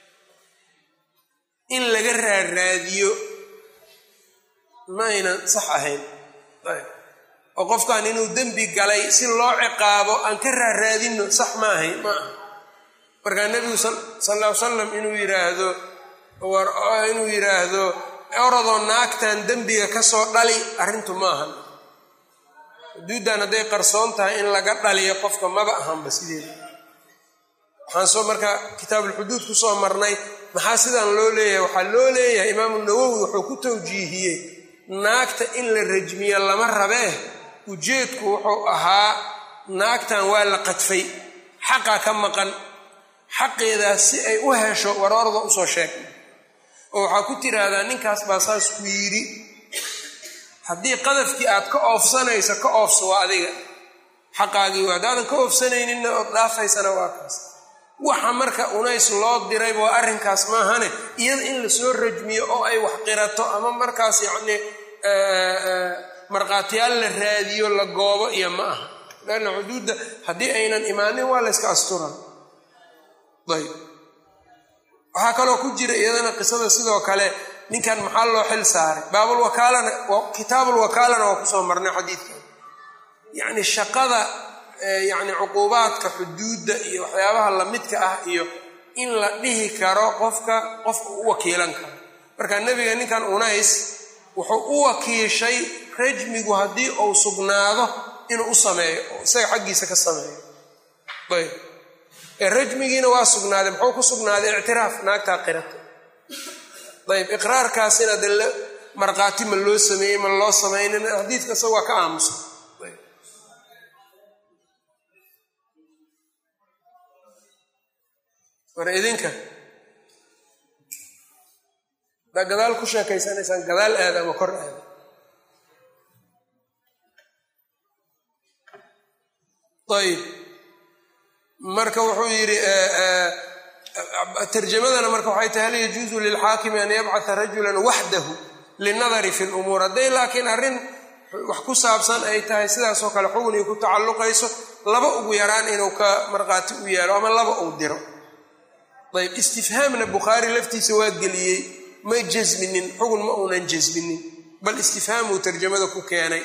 in laga raaraadiyo ma aynan sax ahayn oo qofkan inuu dembi galay si loo ciqaabo aan ka raaraadinno sax ma ahayn ma aha markaa nebigu sal ll ly salam inuu yidhaahdo inuu yidhaahdo orodoo naagtan dembiga ka soo dhali arrintu ma ahan xuduuddan hadday qarsoon tahay in laga dhaliyo qofka maba ahanba sideeda waxaan soo marka kitaabulxuduud ku soo marnay maxaa sidan loo leeyahay waxaa loo leeyahay imaamu nawowi wuxuu ku tawjiihiyey naagta in la rajmiyo lama rabee ujeedku wuxuu ahaa naagtan waa la qadfay xaqaa ka maqan xaqeedaas si ay u hesho warorda usoo sheeg oo waxaa ku tiraahdaa ninkaas baa saas ku yidhi haddii qadafkii aad ka oofsanayso ka oofso waa adiga xaqaagii waa haddaadan ka oofsanayninna ood dhaafaysana waa kaas waxa marka unays loo dirayba waa arrinkaas maahane iyada in lasoo rajmiyo oo ay wax qirato ama markaas yacnii markhaatiyaal la raadiyo la goobo iyo ma aha lanna xuduudda haddii aynan imaanin waa la yska asturan ayb waxaa kaloo ku jira iyadana qisada sidoo kale ninkan maxaa loo xil saaray baabulwakaalana kitaabulwakaalana waa kusoo marnay xadiidkan yacni shaqada yacni cuquubaadka xuduudda iyo waxyaabaha lamidka ah iyo in la dhihi karo qofka qofka u wakiilan karo marka nebiga ninkan unays wuxuu u wakiishay rajmigu haddii uu sugnaado inuu u sameeyo oo isaga xaggiisa ka sameeyo ayb ee rajmigiina waa sugnaaday muxuu ku sugnaaday ictiraaf naagtaa qirata ayb iqraarkaasina de markhaati ma loo sameeyey ma loo samaynin xadiidka isaga waa ka aamusa war idinka haddaa gadaal ku sheekaysanaysaan gadaal aada ama kor aada ayb marka wuxuu yidhi tarjamadana marka waxay tahay hal yajuusu lilxaakimi an yabcata rajulan waxdahu linadari fi lumuur hadday laakiin arrin wax ku saabsan ay tahay sidaasoo kale xugunii ku tacalluqayso laba ugu yaraan inuu ka markhaati u yaalo ama laba uu diro ayb istifhaamna bukhaari laftiisa waa geliyey ma jasminin xugun ma uunan jasminin bal istifhaamuu tarjamada ku keenay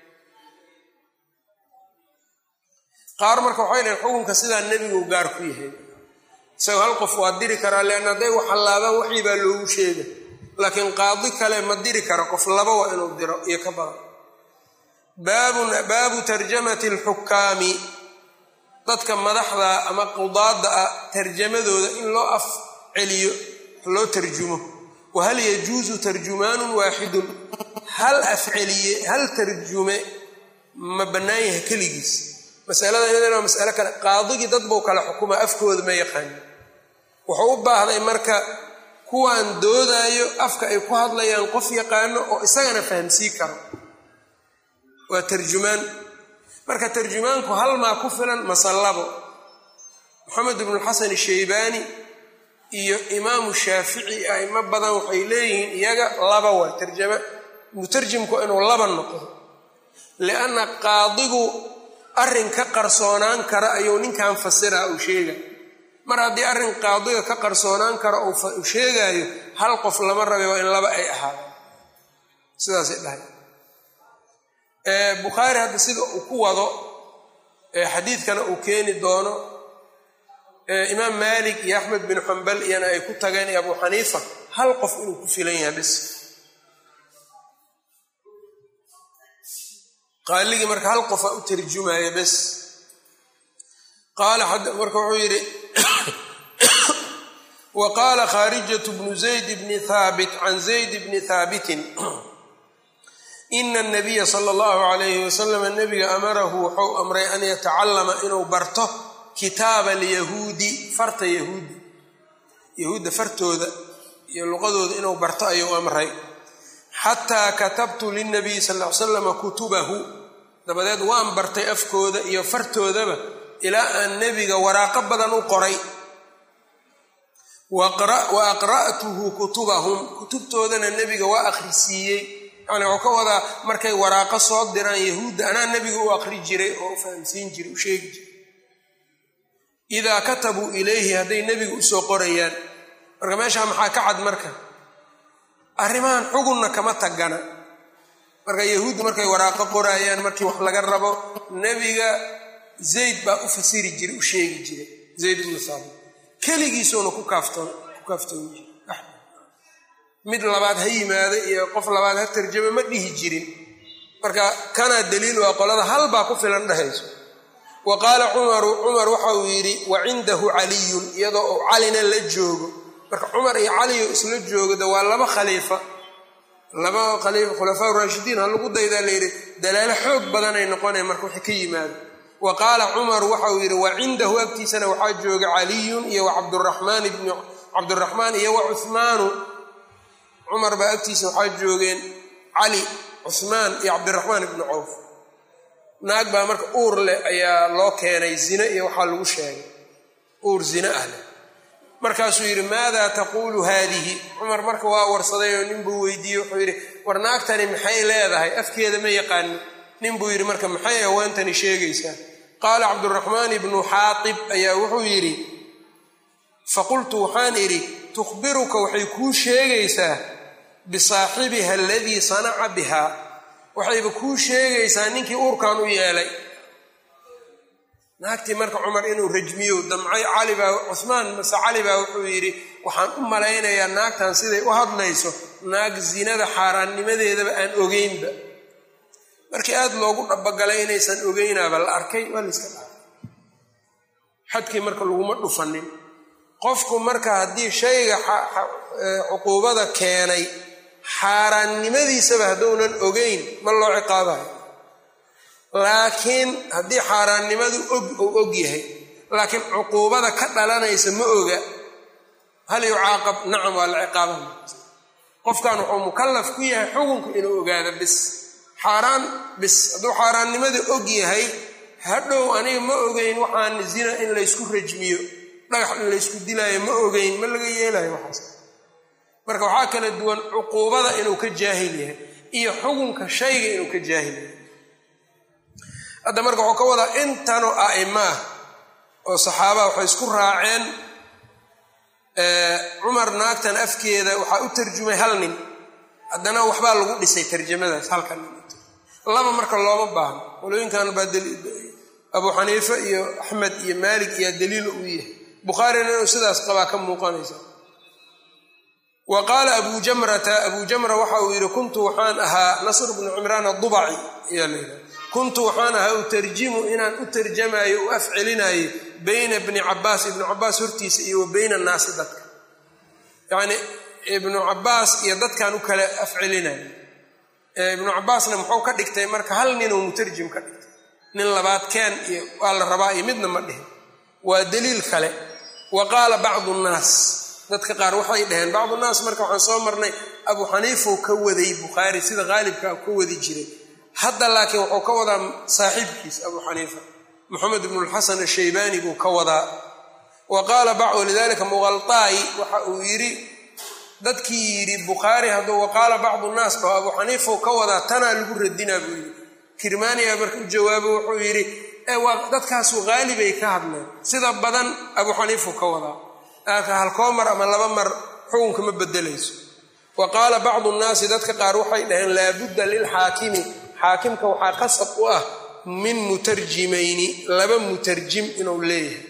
qaar marka waxay dhahen xukunka sidaa nebigu gaar ku yahay isagoo hal qof waa diri karaa leanna hadday wax hallaabaan waxii baa loogu sheega laakiin qaadi kale ma diri karo qof laba waa inuu diro iyo ka badan baabu tarjamati alxukaami dadka madaxda ama qudaadda ah tarjamadooda in loo af celiyo loo tarjumo wa hal yajuusu tarjumaanun waaxidun hal afceliye hal tarjume ma bannaan yahay keligiis masalada iyadana waa masale kale qaadigii dad buu kale xukuma afkooda ma yaqaanin wuxuu u baahday marka kuwaan doodaayo afka ay ku hadlayaan qof yaqaano oo isagana fahamsii karo waa tarjumaan marka tarjumaanku hal maa ku filan masallabo moxamed ibnuxasan shaybaani iyo imaamu shaafici aimo badan waxay leeyihiin iyaga laba waa tarjama mutarjimku inuu laba noqdo lianna qaadigu arrin ka qarsoonaan kara ayuu ninkan fasira uu sheega mar haddii arrin qaadiga ka qarsoonaan kara uu sheegaayo hal qof lama rabe waa in laba ay ahaadaan sidaasay dhahay bukhaari hadda sida uu ku wado xadiidkana uu keeni doono imaam maalik iyo axmed bin xambal iyana ay ku tageen iyo abu xaniifa hal qof inuu ku filan yahay bis qaaligii marka hal qofa u tarjumaya bes qaala marka wuxuu yidhi wa qaala khaarijatu bnu zayd bni haabit can zayd bni haabitin ina anabiya sala allahu calayhi wasalam nabiga amarahu wuxuu amray an yatacallama inuu barto kitaaba alyahuudi farta yahuudi yahuudda fartooda iyo luqadooda inuu barto ayuu amray xataa katabtu lilnabiyi sal ly slama kutubahu dabadeed waan bartay afkooda iyo fartoodaba ilaa aan nebiga waraaqo badan u qoray wa aqra'tuhu kutubahum kutubtoodana nebiga waa akhrisiiyey yani wuxuu ka wadaa markay waraaqo soo diraan yahuudda anaa nebiga u aqri jiray oo u fahamsiin jiray u sheegi jiray idaa katabuu ilayhi hadday nebiga usoo qorayaan marka meeshaa maxaa ka cad marka arrimahan xugunna kama tagana marka yahuuddu markay waraaqo qoraayaan markii wax laga rabo nebiga zayd baa u fasiri jiray u sheegi jiray zayd ibnu saabit keligiisuuna ku kaaftoon ku kaaftoon jiri mid labaad ha yimaado iyo qof labaad ha tarjamo ma dhihi jirin marka kanaa daliil waa qolada hal baa ku filan dhehayso wa qaala cumaru cumar waxa uu yidhi wa cindahu caliyun iyadoo uu calina la joogo marka cumar iyo caliyo isla joogada waa laba khaliifa laba khaliifa khulafaa raashidiin ha lagu daydaa layidhi dalaalo xoog badanay noqonaya marka wixii ka yimaado wa qaala cumaru waxa uu yidhi wa cindahu agtiisana waxaa jooga caliyun iyo wa cabduraxmaan ibn cabduraxmaan iyo wa cuhmaanu cumar baa agtiisa waxaa joogeen cali cuhmaan iyo cabdiraxmaan ibnu cawf naag baa marka uur leh ayaa loo keenay zine iyo waxaa lagu sheegay uur zine ah leh markaasuu yidhi maadaa taquulu haadihi cumar marka waa warsaday oo nin buu weydiiyey wuxuu yidhi war naagtani maxay leedahay afkeeda ma yaqaanin nin buu yidhi marka maxay haweentani sheegaysaa qaala cabduraxmaan ibnu xaatib ayaa wuxuu yidhi faqultu waxaan idhi tukhbiruka waxay kuu sheegaysaa bisaaxibiha aladii sanaca biha waxayba kuu sheegaysaa ninkii uurkan u yeelay naagtii marka cumar inuu rajmiyo damcay calibaa cuhmaan mase cali baa wuxuu yidhi waxaan u malaynayaa naagtan siday u hadlayso naag zinada xaaraannimadeedaba aan ogeynba markii aada loogu dhabagalay inaysan ogeynaaba la arkay waa layska dhaafay xadkii marka laguma dhufanin qofku marka haddii shayga cuquubada keenay xaaraannimadiisaba hadduunan ogeyn ma loo ciqaabayo laakiin haddii xaaraannimadu og uu og yahay laakiin cuquubada ka dhalanaysa ma oga hal yucaaqab nacam waa la ciqaabaa qofkan wuxuu mukallaf ku yahay xukunku inuu ogaado bis xaaraan bis hadduu xaaraannimadii og yahay hadhow aniga ma ogeyn waxaan zina in laysku rajmiyo dhagax in laysku dilaayo ma ogeyn ma laga yeelayo waxaas marka waxaa kala duwan cuquubada inuu ka jaahil yahay iyo xukunka shayga inuu ka jaahil yahay hadda marka wuxuu ka wadaa intanoo a'ima ah oo saxaabaha waxay isku raaceen cumar naagtan afkeeda waxaa u tarjumay hal nin haddana waxbaa lagu dhisay tarjamadaas halkan laba marka looma baahno qolooyinkan baa abuu xaniife iyo axmed iyo maalik iyaa daliil uu yahay bukhaarina inuu sidaas qabaa ka muuqanaysa wa qaala abu jamrata abuu jamra waxa uu yidhi kuntu waxaan ahaa nasr bnu cimraan adubaci ayaa la yidhaha kuntu waxaan ahaa utarjimu inaan u tarjamayo u afcelinayo bayna bni cabaas ibnu cabaas hortiisa iyo wa bayna annaasi dadka yacni ibnu cabaas iyo dadkan u kala afcelinayo ibnu cabaasna muxuu ka dhigtay marka hal ninuu mutarjim ka dhigtay nin labaad keen iyo waa la rabaa iyo midna ma dhihin waa daliil kale wa qaala bacdu nnaas dadka qaar waxay dhaheen bacdu nnaas marka waxaan soo marnay abuu xaniifuu ka waday bukhaari sida qaalibka ka wadi jiray hadda laakiin wuxuu ka wadaa saaxiibkiis abuu xaniifa moxamed ibnu lxasan ashaybaani buu ka wadaa wa qaala bacdu lidalika muqaltaayi waxa uu yidhi dadkii yidhi bukhaari hadduu waqaala bacdu nnaas dhaho abuu xaniifuu ka wadaa tanaa lagu radinaa buu yidhi kirmaaniya marka u jawaabo wuxuu yidhi waa dadkaasu haalibay ka hadleen sida badan abuu xaniifuu ka wadaa laakiin halkoo mar ama laba mar xukunka ma bedelayso wa qaala bacdu nnaasi dadka qaar waxay dhaheen laabudda lilxaakimi xaakimka waxaa qasab u ah min mutarjimayni laba mutarjim inuu leeyahay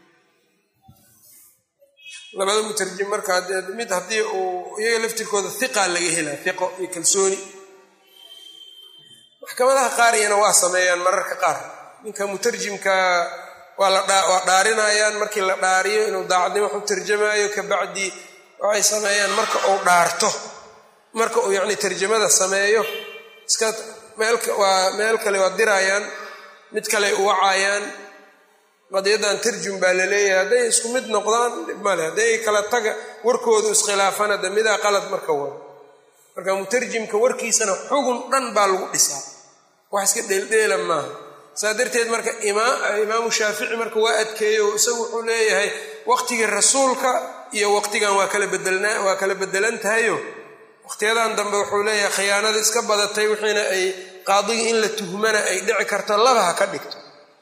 labada mutarjim marka mid haddii uu iyaga laftirkooda hiqa laga helaa hiqo iyo kalsooni maxkamadaha qaar iyana waa sameeyaan mararka qaar ninka mutarjimka waa lawaa dhaarinayaan markii la dhaariyo inuu daacadnimo wax u tarjamaayo kabacdi waxay sameeyaan marka uu dhaarto marka uu yacni tarjamada sameeyo iska meelwaa meel kale waa dirayaan mid kale u wacayaan qadiyaddan tarjum baa la leeyahay hadday isku mid noqdaan male hadday kala taga warkoodu iskhilaafana de midaa qalad marka wado marka mutarjimka warkiisana xugun dhan baa lagu dhisaa wax iska dheeldheela maaha saa darteed marka imaamu shaafici marka waa adkeeyo isagu wuxuu leeyahay waqtigii rasuulka iyo waqtigan waa kala bedelna waa kala bedelan tahayo waqtiyadan dambe wuxuu leeyahay khiyaanada iska badatay wixiina ay qaadigii in la tuhmana ay dhici karto laba ha ka dhigto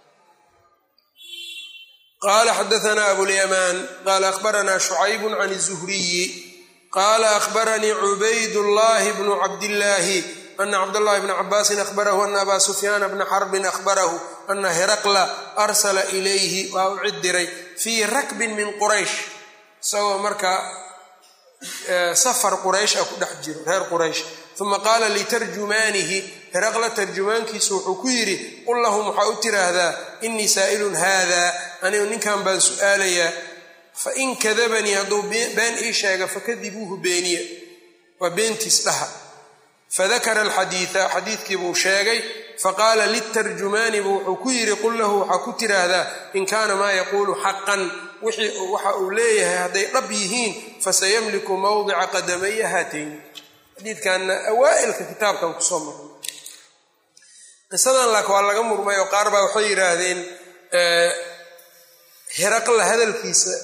qala xadaana abulyamaan qala akhbaranaa shucaybun can الzuhriyi qala akhbaranii cubaydullahi bnu cabdillaahi ana cabdاllahi bna cabaasin ahbarahu ana aba sufyaana bna xarbin ahbarahu ana heraqla arsala ilayhi waa u cid diray fii rakbin min quraysh isagoo marka safar quraysh ah ku dhex jiro reer quraysh uma qaala litarjumaanihi heraqla tarjumaankiisu wuxuu ku yidhi qul lahum waxaa u tiraahdaa inii saa'ilun haada anigu ninkan baan su'aalayaa fain kadabanii hadduu been ii sheega fakadibuuhu beeniya waa beentiis dhaha fadakara alxadiida xadiidkii buu sheegay faqaala litarjumaani buu wuxuu ku yidhi qul lahu waxaa ku tiraahdaa in kaana maa yaquulu xaqan waxa uu leeyahay hadday dhab yihiin fasayamliku mawdica qadamaya haatayn xadiidkanna awaa'ilka kitaabkan kusoo marnay qisadan laak waa laga murmay oo qaar baa waxay yidhaahdeen heraqla hadalkiisa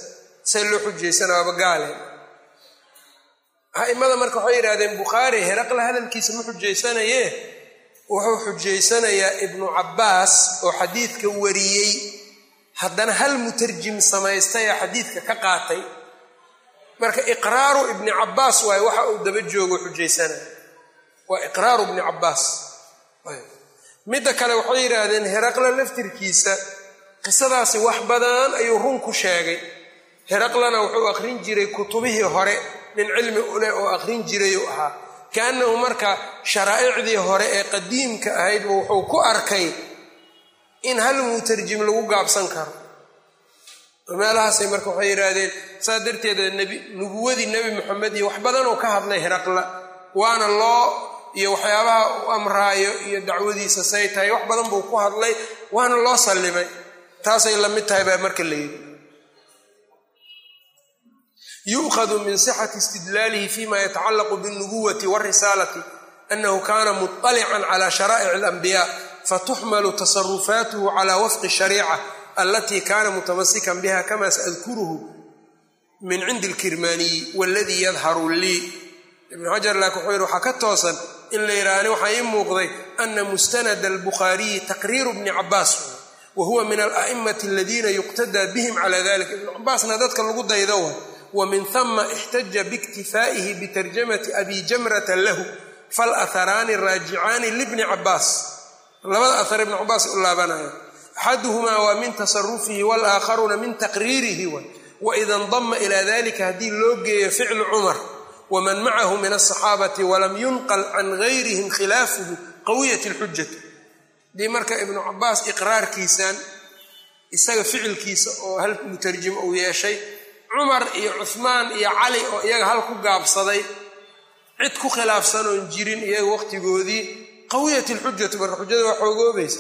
see loo xujaysana waaba gaale a'imada marka waxay yidhahdeen bukhaari heraqla hadalkiisa ma xujaysanaye wuxuu xujaysanayaa ibnu cabbaas oo xadiidka wariyey haddana hal mutarjim samaystaya xadiidka ka qaatay marka iqraaru ibni cabbaas waaye waxa uu daba joogo xujaysanaya waa iqraaru ibni cabbaas midda kale waxay yidhaahdeen heraqla laftirkiisa qisadaasi wax badan ayuu run ku sheegay heraqlana wuxuu aqrin jiray kutubihii hore nin cilmi uleh oo aqrin jirayuu ahaa kaannahu marka sharaa'icdii hore ee qadiimka ahaydba wuxuu ku arkay in hal mutarjim lagu gaabsan karo meelahaasay marka waxay yidhaahdeen saas darteeda nebi nubuwadii nebi moxamed iyo wax badan oo ka hadlay heraqla waana loo iyo waxyaabaha u amraayo iyo dacwadiisa say tahay wax badan buu ku hadlay waana loo sallimay taasay la mid tahay baa marka la yidhi yu'khadu min sixati istidlaalihi fima yatacallaqu biاlnubuwati wاlrisaalati anahu kana muطalican cala sharaa'ic اlanbiya fatuxmalu tasarufaatuhu cala wafqi shariica alatii kana mutamasikan biha kama saadkuruhu min cindi اlkirmaaniyi waladii yadharu lii ibnu xajar laakin wuxuu yidhi waxaa ka toosan in la yidhaahni waxaa ii muuqday ana mustanada albukhaariyi taqriiru bni cabaas wa huwa min ala'imati aladiina yuqtadaa bihim cala dalika ibnu cabaasna dadka lagu daydo wa wa min hama ixtaja biiktifaa'ihi bitarjamati abi jamrata lahu falaharaani raajicaani libni cabaas labada ahar ibni cabaas u laabanaya axaduhumaa waa min tasarufihi walaakharuuna min taqriirihi wa waida ndama ila dalika haddii loo geeyo ficlu cumar wman macahu min asaxaabati walam yunqal can gayrihim khilaafuhu qawiyat lxujati dii marka ibnu cabaas iqraarkiisan isaga ficilkiisa oo hal mutarjim uu yeeshay cumar iyo cuhmaan iyo cali oo iyaga hal ku gaabsaday cid ku khilaafsan oon jirin iyaga waqtigoodii qawiyat lxujatu marka xujada waa xoogoobaysa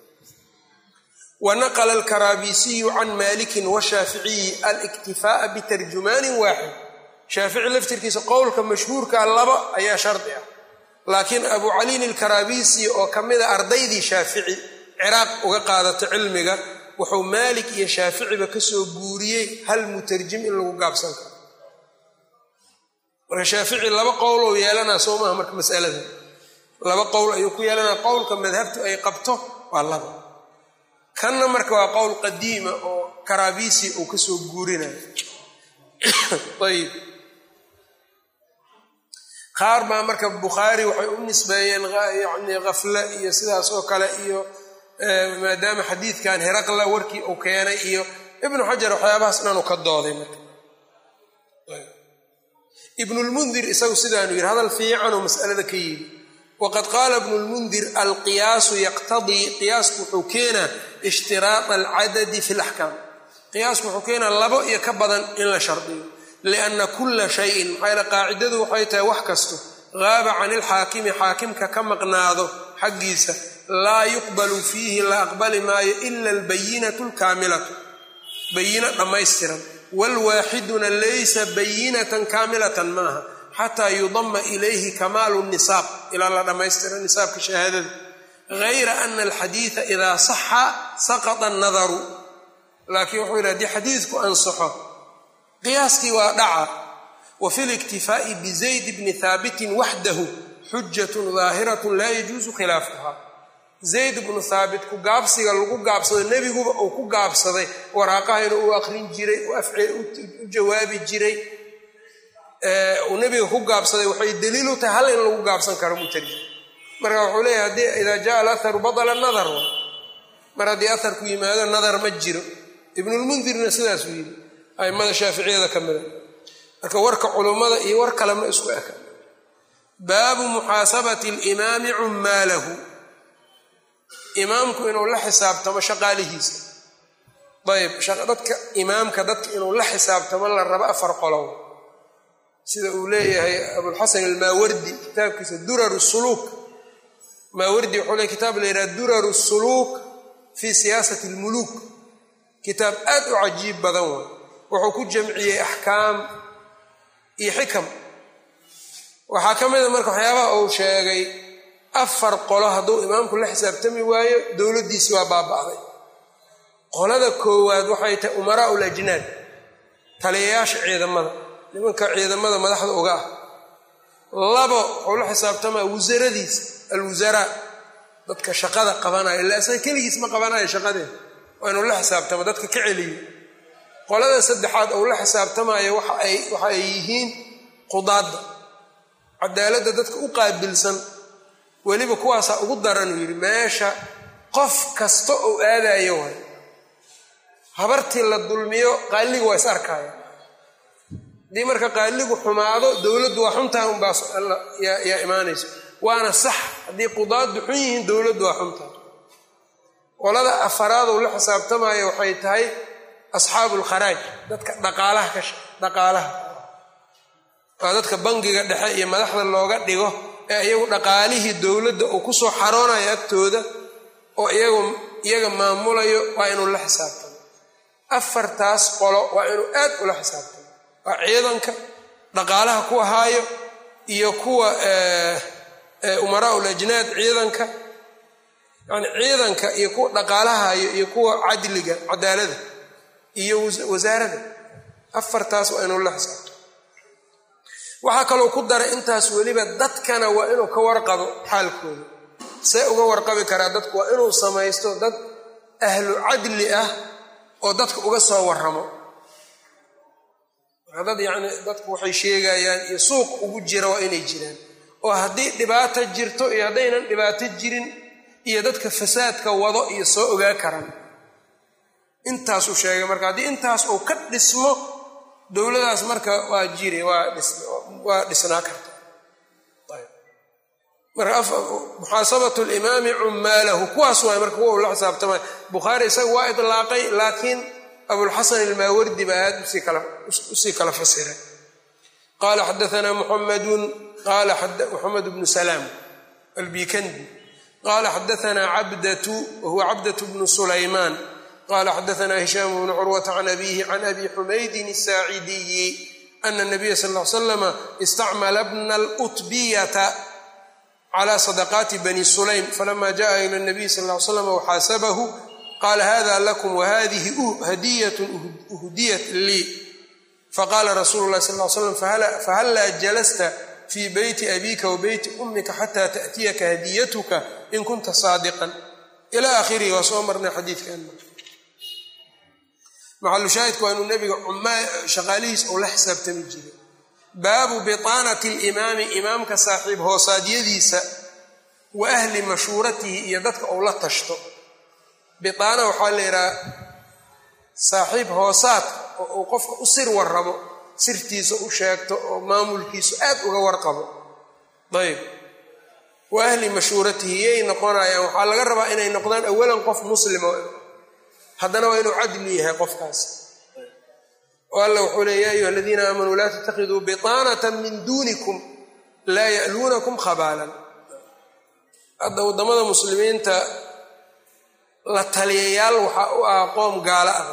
wanaqla alkaraabisiyu can malikin washaaficiyi aliktifaa'a bitarjumaanin waaxid shaafici laftirkiisa qowlka mashhuurka laba ayaa shardi ah laakiin abu caliin ilkaraabisi oo ka mida ardaydii shaafici ciraaq uga qaadato cilmiga wuxuu maalik iyo shaaficiba kasoo guuriyey hal mutarjim in lagu gaabsan karo marka shaafici laba qowlou yeelanaa soo maaha marka masalada laba qowl ayuu ku yeelanaa qowlka madhabtu ay qabto waa laba kanna marka waa qowl qadiima oo karaabisi uu kasoo guurinayo ayb qaar baa marka bukhaari waxay u nisbeeyeen yani khafle iyo sidaas oo kale iyo maadaama xadiidkan heraqla warkii uu keenay iyo ibnu xajar waxyaabahaas dhanu ka dooday marka ibnulmundir isagu sidaanu yidhi hadal fiicanoo masalada ka yidhi waqad qaala ibnu lmundir alqiyaasu yaqtadii qiyaasku wuxuu keenaa ishtiraada alcadadi fi laxkaam qiyaasku wuxuu keenaa labo iyo ka badan in la shardiyo lianna kulla shayin maxaa yaele qaacidadu waxay tahay wax kasto gaaba can ilxaakimi xaakimka ka maqnaado xaggiisa laa yuqbalu fiihi la aqbali maayo ila albayinatu alkaamilatu bayina dhammaystiran waalwaaxiduna laysa bayinatan kaamilatan maaha xataa yudama ilayhi kamaalu nisaab ilaa la dhammaystira nisaabka shahaadada gayra ana alxadiida idaa saxa saqata annadaru laakiin wuxuu yidhi hadii xadiidku ansaxo qiyaaskii waa dhaca wa fi liktifaa'i bizayd bni haabitin waxdahu xujatun daahiratun laa yajuusu khilaafuha zayd bnu haabit ku gaabsiga lagu gaabsado nebiguba uu ku gaabsaday waraaqahayna uu aqrin jiray u jawaabi jiray uu nebiga ku gaabsaday waxay daliil u tahay hal in lagu gaabsan karo mutarjim marka wuxuu leeyahay haddii idaa jaa alaharu badala nadar mar haddii aharku yimaado nadar ma jiro ibnulmundirna sidaasuu yidhi aimada shaaficiyada ka mida marka warka culummada iyo war kale ma isku eka baabu muxaasabati alimaami cummaalahu imaamku inuu la xisaabtamo shaqaalihiisa ayb dadka imaamka dadka inuu la xisaabtamo la rabo afar qolow sida uu leeyahay abulxasan almaawardi kitaabkiisa durar suluuk maawardi wuxuu leey kitaab la yidhaha durar suluuk fii siyaasati almuluuk kitaab aad u cajiib badan way wuxuu ku jamciyey axkaam iyo xikam waxaa ka mida marka waxyaabaha uu sheegay afar qolo hadduu imaamku la xisaabtami waayo dowladdiisi waa baaba'day qolada koowaad waxay tahay umaraau lajnaad taliyayaasha ciidamada nimanka ciidamada madaxda uga ah labo wuxuu la xisaabtamaa wasaradiisa alwasaraa dadka shaqada qabanaya illa isaga keligiis ma qabanayo shaqadeeda waa inuu la xisaabtamo dadka ka celiyo qolada saddexaad ou la xisaabtamayo waxa ay yihiin qudaadda cadaaladda dadka u qaabilsan weliba kuwaasaa ugu daran uu yidhi meesha qof kasta ou aadayo way habartii la dulmiyo qaaligu waa is arkaya haddii marka qaaligu xumaado dowladdu waa xuntaha unbaa yaa imaanayso waana sax haddii qudaaddu xun yihiin dowladdu waa xuntaha qolada afaraadou la xisaabtamaya waxay tahay asxaabu lkharaaj dadka dhaqaalaha ka dhaqaalaha waa dadka bangiga dhexe iyo madaxda looga dhigo ee iyagu dhaqaalihii dowladda uu ku soo xaroonayo agtooda oo iyagu iyaga maamulayo waa inuu la xisaabtamo afartaas qolo waa inuu aad ula xisaabtamo waa ciidanka dhaqaalaha ku haayo iyo kuwa umaraa ul ajnaad ciidanka yani ciidanka iyo kuwa dhaqaalaha hayo iyo kuwa cadliga cadaalada iyo wasaarada afartaas waa inuu la xisaabtamo waxaa kaloo ku daray intaas weliba dadkana waa inuu ka warqabo xaalkooda see uga warqabi karaa dadku waa inuu samaysto dad ahlu cadli ah oo dadka uga soo waramo marka dad yacni dadku waxay sheegayaan iyo suuq ugu jira waa inay jiraan oo haddii dhibaato jirto iyo haddaynan dhibaato jirin iyo dadka fasaadka wado iyo soo ogaa karan intaasuu sheegay marka haddii intaas uu ka dhismo dowladaas marka waa jiri waa dhisnaa karta marka muxaasabatu limaami cumaalahu kuwaas waay marka kuwa uu la xisaabtamay bukhaari isaga waa idlaaqay laakiin abulxasan ilmaawardi baa aad usii kala fasiray qaala xadaanaa muxamadun qaala muxamed bnu salaam albikandi qaala xadaanaa cabdatu wahuwa cabdatu bnu sulaymaan qala xadaana hishaam bnu curwata can abihi can abi xumaydin asaacidiyi ana nabiya sal l slama istacmala bna lutbiyata cala sadaqaati bani sulaym falama jaءa ila nabiy sal l slam waxaasabahu qala hada lakum wahadihi hadiyat uhdiyat lii faqala rasulu lahi sal l slam fahallaa jalasta fii beyti abika wa beyti umika xata taأtiyaka hadiyatuka in kunta saadiqan ila akhirihi waa soo marnay xadiidkan maxalushaahidku waa inuu nebiga shaqaalihiis ou la xisaabtami jiray baabu biطaanati alimaami imaamka saaxiib hoosaadyadiisa wa ahli mashhuuratihi iyo dadka ou la tashto biaana waxaa la yidhaha saaxiib hoosaadka oo uu qofka u sir warrabo sirtiisa u sheegto oo maamulkiisu aad uga warqabo ayb wa ahli mashhuuratihi yay noqonayaan waxaa laga rabaa inay noqdaan awalan qof muslima haddana waa inuu cadli yahay qofkaas oo alla wuxuu leey ya ayuha aladiina aamanuu laa tatakiduu biطaanata min duunikum laa ya'luunakum khabaalan hadda waddamada muslimiinta la taliyayaal waxaa u ah qoom gaalo ah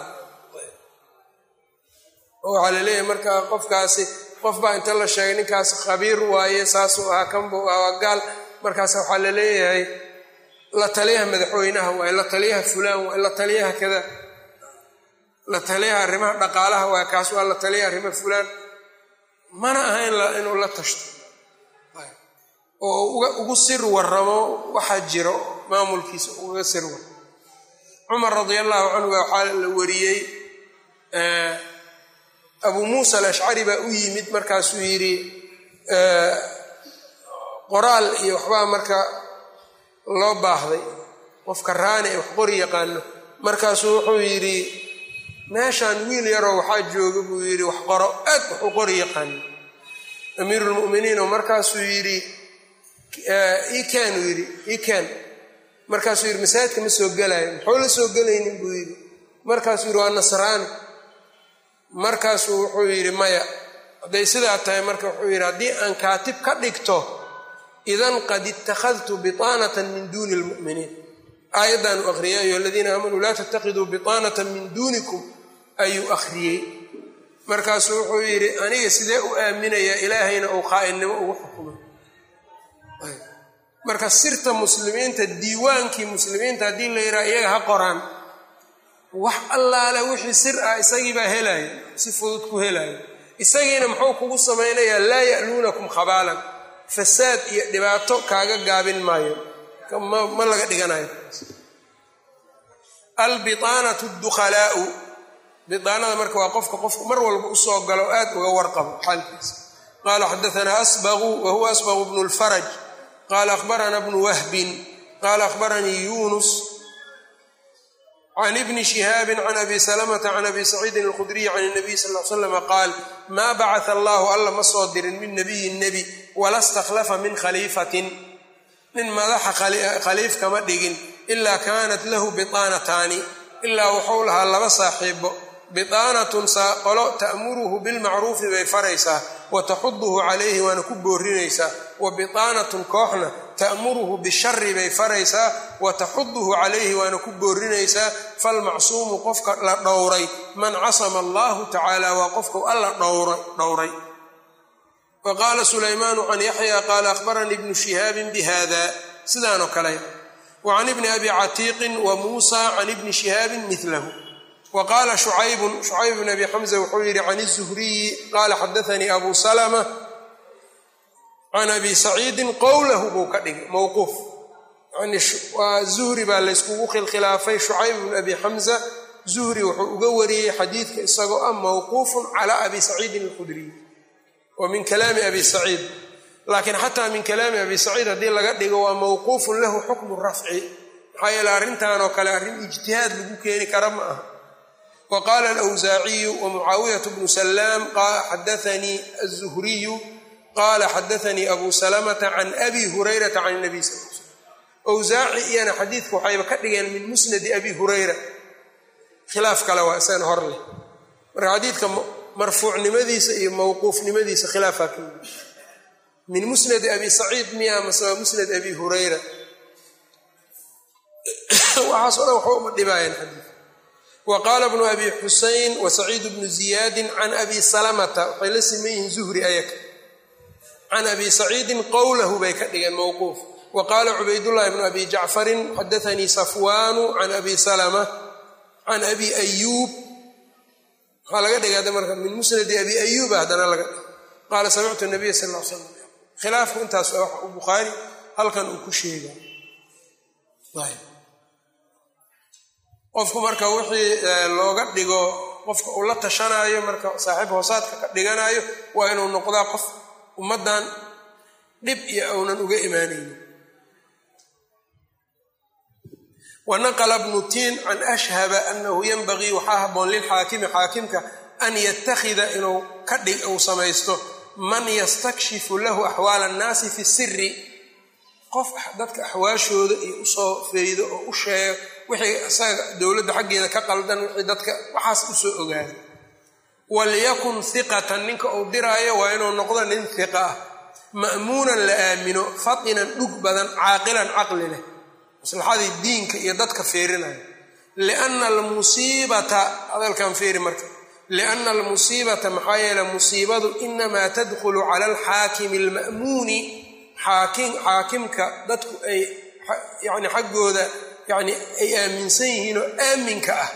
oo waxaa la leeyahay marka qofkaasi qof baa inta la sheegay ninkaas khabiir waaye saasuu ahaa kanbuu ah waa gaal markaas waxaa la leeyahay la taliyaha madaxweynaha waaye la taliyaha fulaan waaye la taliyaha kada la taliyaha arrimaha dhaqaalaha waaye kaas waa la taliyaha arrimaha fulaan mana aha inuu la tashto oo ugu sir waramo waxaa jiro maamulkiisa ugaga sir waramo cumar radia allahu canhu baa waxaa la wariyey abuu muusa alashcari baa u yimid markaasuu yidhi qoraal iyo waxbaa marka loo baahday qofka raani ee wax qori yaqaano markaasuu wuxuu yidhi meeshaan wiil yaroo waxaa jooga buu yidhi wax qoro aad wax u qori yaqaano amiiru lmu'miniin oo markaasuu yidhi iken uu yidhi iken markaasuu yidhi masaajidka ma soo gelaayo muxuu la soo gelaynin buu yidhi markaasuu yidhi waa nasraani markaasuu wuxuu yidhi maya hadday sidaa tahay marka wuxuu yidhi haddii aan kaatib ka dhigto idan qad ittakhadtu biطaanata min duuni lmu'miniin aayaddan uu akhriyay ayuha aladiina aamanuu laa tatakiduu biطaanata min duunikum ayuu akhriyey markaasuu wuxuu yidhi aniga sidee u aaminayaa ilaahayna uu qaa'inimo ugu xukumay marka sirta muslimiinta diiwaankii muslimiinta haddii la yidhaha iyaga ha qoraan wax allaale wixii sir ah isagiibaa helaya si fudud ku helaya isagiina muxuu kugu samaynayaa laa ya'luunakum khabaalan fasaad iyo dhibaato kaaga gaabin maayo ma laga dhiganayo albiaanatu dukhalaau biaanada marka waa qofka qofku mar walba usoo galo o aad uga warqabo xaalkiisa qala xadaanaa asbaqu wa huwa asbaqu bnu lfaraj qala akhbarana bnu wahbin qala akhbaranii yunus can ibni shihaabi can abi salamata can abi saciidin alkhudriyi can nabiy sal l slama qaal maa bacata allahu alla ma soo dirin min nabiyin nebi wala stakhlafa min khaliifatin nin madaxa khaliif kama dhigin ilaa kaanat lahu biaanataani ilaa wuxuu lahaa laba saaxiibo biaanatun qolo ta'muruhu bilmacruufi bay faraysaa wa taxuduhu calayhi waana ku boorinaysaa wa biaanatun kooxna ta'muruhu bishari bay faraysaa wa taxuduhu calayhi waana ku boorinaysaa falmacsuumu qofka la dhowray man casama allahu tacaala waa qofkau alla dhowray wa qaala sulaymaanu can yaxya qaala akhbaranii ibnu shihaabin bihada sidaanoo kale wa can ibni abi catiiqin wa muusa can ibni shihaabin milahu wa qaala shucaybun shucayb bn abi xamza wuxuu yidhi can izuhriyi qaala xadaanii abu salama can abi saciidin qowlahu buu ka dhigay mowquuf yani waa zuhri baa layskugu khilkhilaafay shucayb bn abi xamza zuhri wuxuu uga wariyey xadiidka isagoo ah mowquufun cala abi saciidin alkhudriy wa min kalaami abi saciid laakiin xataa min kalaami abi saciid haddii laga dhigo waa mowquufun lahu xukmu rafci maxaa yeele arrintan oo kale arrin ijtihaad lagu keeni kara ma aha wa qaala alwsaaciyu wa mucaawiyatu bnu salaam xadaanii azuhriyu qaala xadaanii abu salamata can abi hurayrata can nabiy sal l slam wsaaci iyana xadiidka waxayba ka dhigeen min musnadi abi hurayra khilaaf kale waa isagana hor leh marka xadiidka marfuucnimadiisa iyo mawquufnimadiisa khilaafaa ka yimi min musnadi abi saciid miya mase waa musnad abi hurayra waxaas o dhan waxba uma dhibaayeen xadiid wa qaala bnu abi xusein wa saciid bnu ziyaadin can abi salamata waxay la siman yihiin zuhri ayaka can abi saciidin qowlahu bay ka dhigeen mowquuf wa qaala cubaydullahi bnu abi jacfarin xadaanii safwaanu can abi salama can abi ayuub waxaa laga dhigay marka min musnadi abi ayuuba haddana laga dhigay qaala samictu nabiya sal l slam khilaafku intaas waa waxa uu bukhaari halkan uu ku sheega qofku marka wixii looga dhigo qofka uu la tashanaayo marka saaxiib hoosaadka ka dhiganayo waa inuu noqdaa qof ummaddan dhib iyo aunan uga imaanaynin wanaqla bnu tiin can ashhaba anahu yanbagii waxaa haboon lilxaakimi xaakimka an yattakhida inuu ka dhig uu samaysto man yastakshifu lahu axwaala annaasi fi siri qof dadka axwaashooda iyo usoo feydo oo u sheego wixii isaga dowladda xaggeeda ka qaldan wixii dadka waxaas usoo ogaada walyakun hiqatan ninka uu diraayo waa inuu noqdo nin hiqa ah ma'muunan la aamino fatinan dhug badan caaqilan caqli leh maslaxadii diinka iyo dadka fiirinayo lianna almusiibata hadalkan fiiri marka lianna almusiibata maxaa yeele musiibadu inamaa tadkhulu cala alxaakimi alma'muuni xaakim xaakimka dadku ay yani xaggooda yani ay aaminsan yihiin oo aaminka ah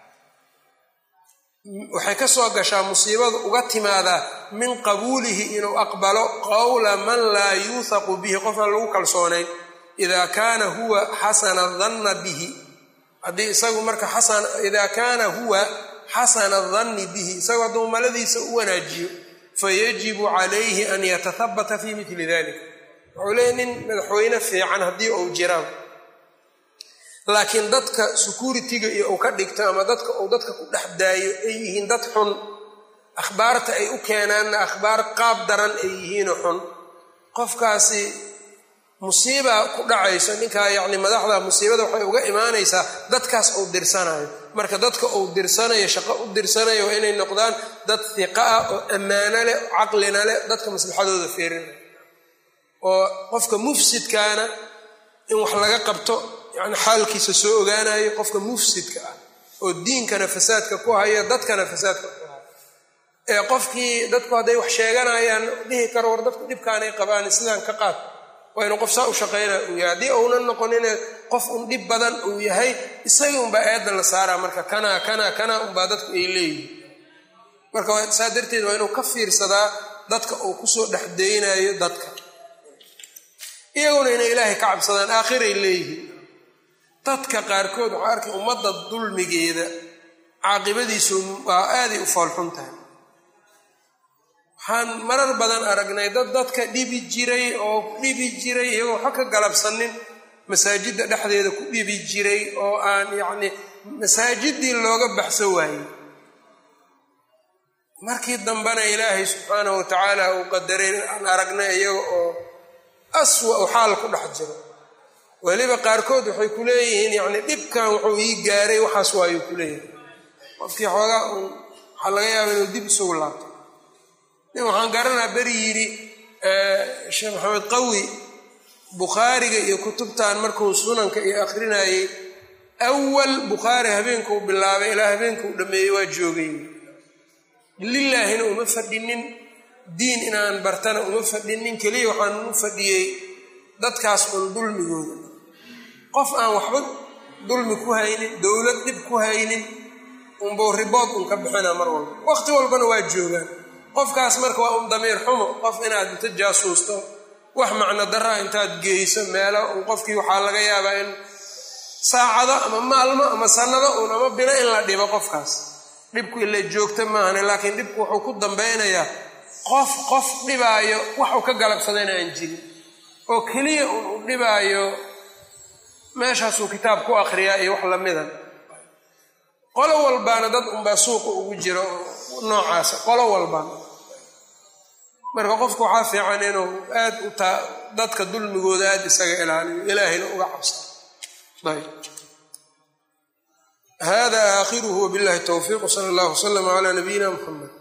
waxay ka soo gashaa musiibadu uga timaadaa min qabuulihi inuu aqbalo qowla man laa yuuthaqu bihi qofaan lagu kalsoonayn ida kaana huwa xasana danna bihi haddii isagu marka ida kaana huwa xasana danni bihi isagu hadduu maladiisa u wanaajiyo fayajibu calayhi an yatahabata fi mili dalik wuxuu leeya nin madaxweyne fiican haddii uu jiraan laakiin dadka security-ga iyo uu ka dhigto ama dadka uu dadka ku dhex daayo ay yihiin dad xun akhbaarta ay u keenaanna akhbaar qaab daran ay yihiinoo xun qofkaasi musiiba ku dhacayso ninkaa yacni madaxda musiibada waxay uga imaanaysaa dadkaas uu dirsanayo marka dadka uu dirsanayo shaqo u dirsanayo waa inay noqdaan dad hiqa ah oo ammaano leh caqlina leh dadka maslaxadooda feerinaya oo qofka mufsidkaana in wax laga qabto yani xaalkiisa soo ogaanayo qofka mufsidka ah oo diinkana fasaadka ku haya dadkana fasaadka ku haya ee qofkii dadku hadday wax sheeganayaan dhihi karo war dadku dhibkaanay qabaan sidaan ka qaad waa inuu qof saa u shaqaynaa uu yahay haddii uunan noqonine qof un dhib badan uu yahay isagii unbaa eedda la saaraa marka kanaa kanaa kanaa unbaa dadku ay leeyihin marka saa darteed waa inuu ka fiirsadaa dadka uu kusoo dhex deynayo dadka iyaguna inay ilaahay ka cabsadaan aakhiray leeyihiin dadka qaarkood waxaa arkay ummadda dulmigeeda caaqibadiisu waa aaday u foolxun tahay waxaan marar badan aragnay dad dadka dhibi jiray oo dhibi jiray iyagoo waxa ka galabsanin masaajidda dhexdeeda ku dhibi jiray oo aan yacni masaajiddii looga baxso waayey markii dambena ilaahay subxaanahu watacaala uu qadaray aan aragnay iyaga oo aswa u xaal ku dhex jiro weliba qaarkood waxay ku leeyihiin yacni dhibkan wuxuu ii gaaray waxaas waayuu ku leeyahay qofkii xoogaa uun waxaa laga yaaba inuu dib isugu laabto nin waxaan garanaa beri yidhi sheekh maxamed qawi bukhaariga iyo kutubtan markuu sunanka iyo akhrinayey awal bukhaari habeenkuu bilaabay ilaa habeenkuu dhammeeyey waa joogay lilaahina uma fadhinin diin inaan bartana uma fadhinin keliya waxaan u fadhiyey dadkaas un dulmigooda qof aan waxba dulmi ku haynin dowlad dhib ku haynin unbuu ribood un ka bixina mar walba waqti walbana waa joogaan qofkaas marka waa un damiir xumo qof inaad inta jaasuusto wax macno daraa intaad geyso meelo un qofkii waxaa laga yaabaa in saacado ama maalmo ama sanado un ama bilo in la dhibo qofkaas dhibku ila joogta maahane laakiin dhibku wuxuu ku dambeynayaa qof qof dhibaayo wax uu ka galabsadayna aan jirin oo keliya un u dhibaayo meeshaasuu kitaab ku akhriyaa iyo wax lamida qolo walbaana dad unbaa suuqa ugu jiro noocaasa qolo walbaana marka qofku waxaa fiican inuu aad u taa dadka dulmigooda aad isaga ilaaliyo ilaahayna uga cabsa ayb hada aakhiruhu wabillahi towfiiq wsala allah wslama cala nabiyina muxamed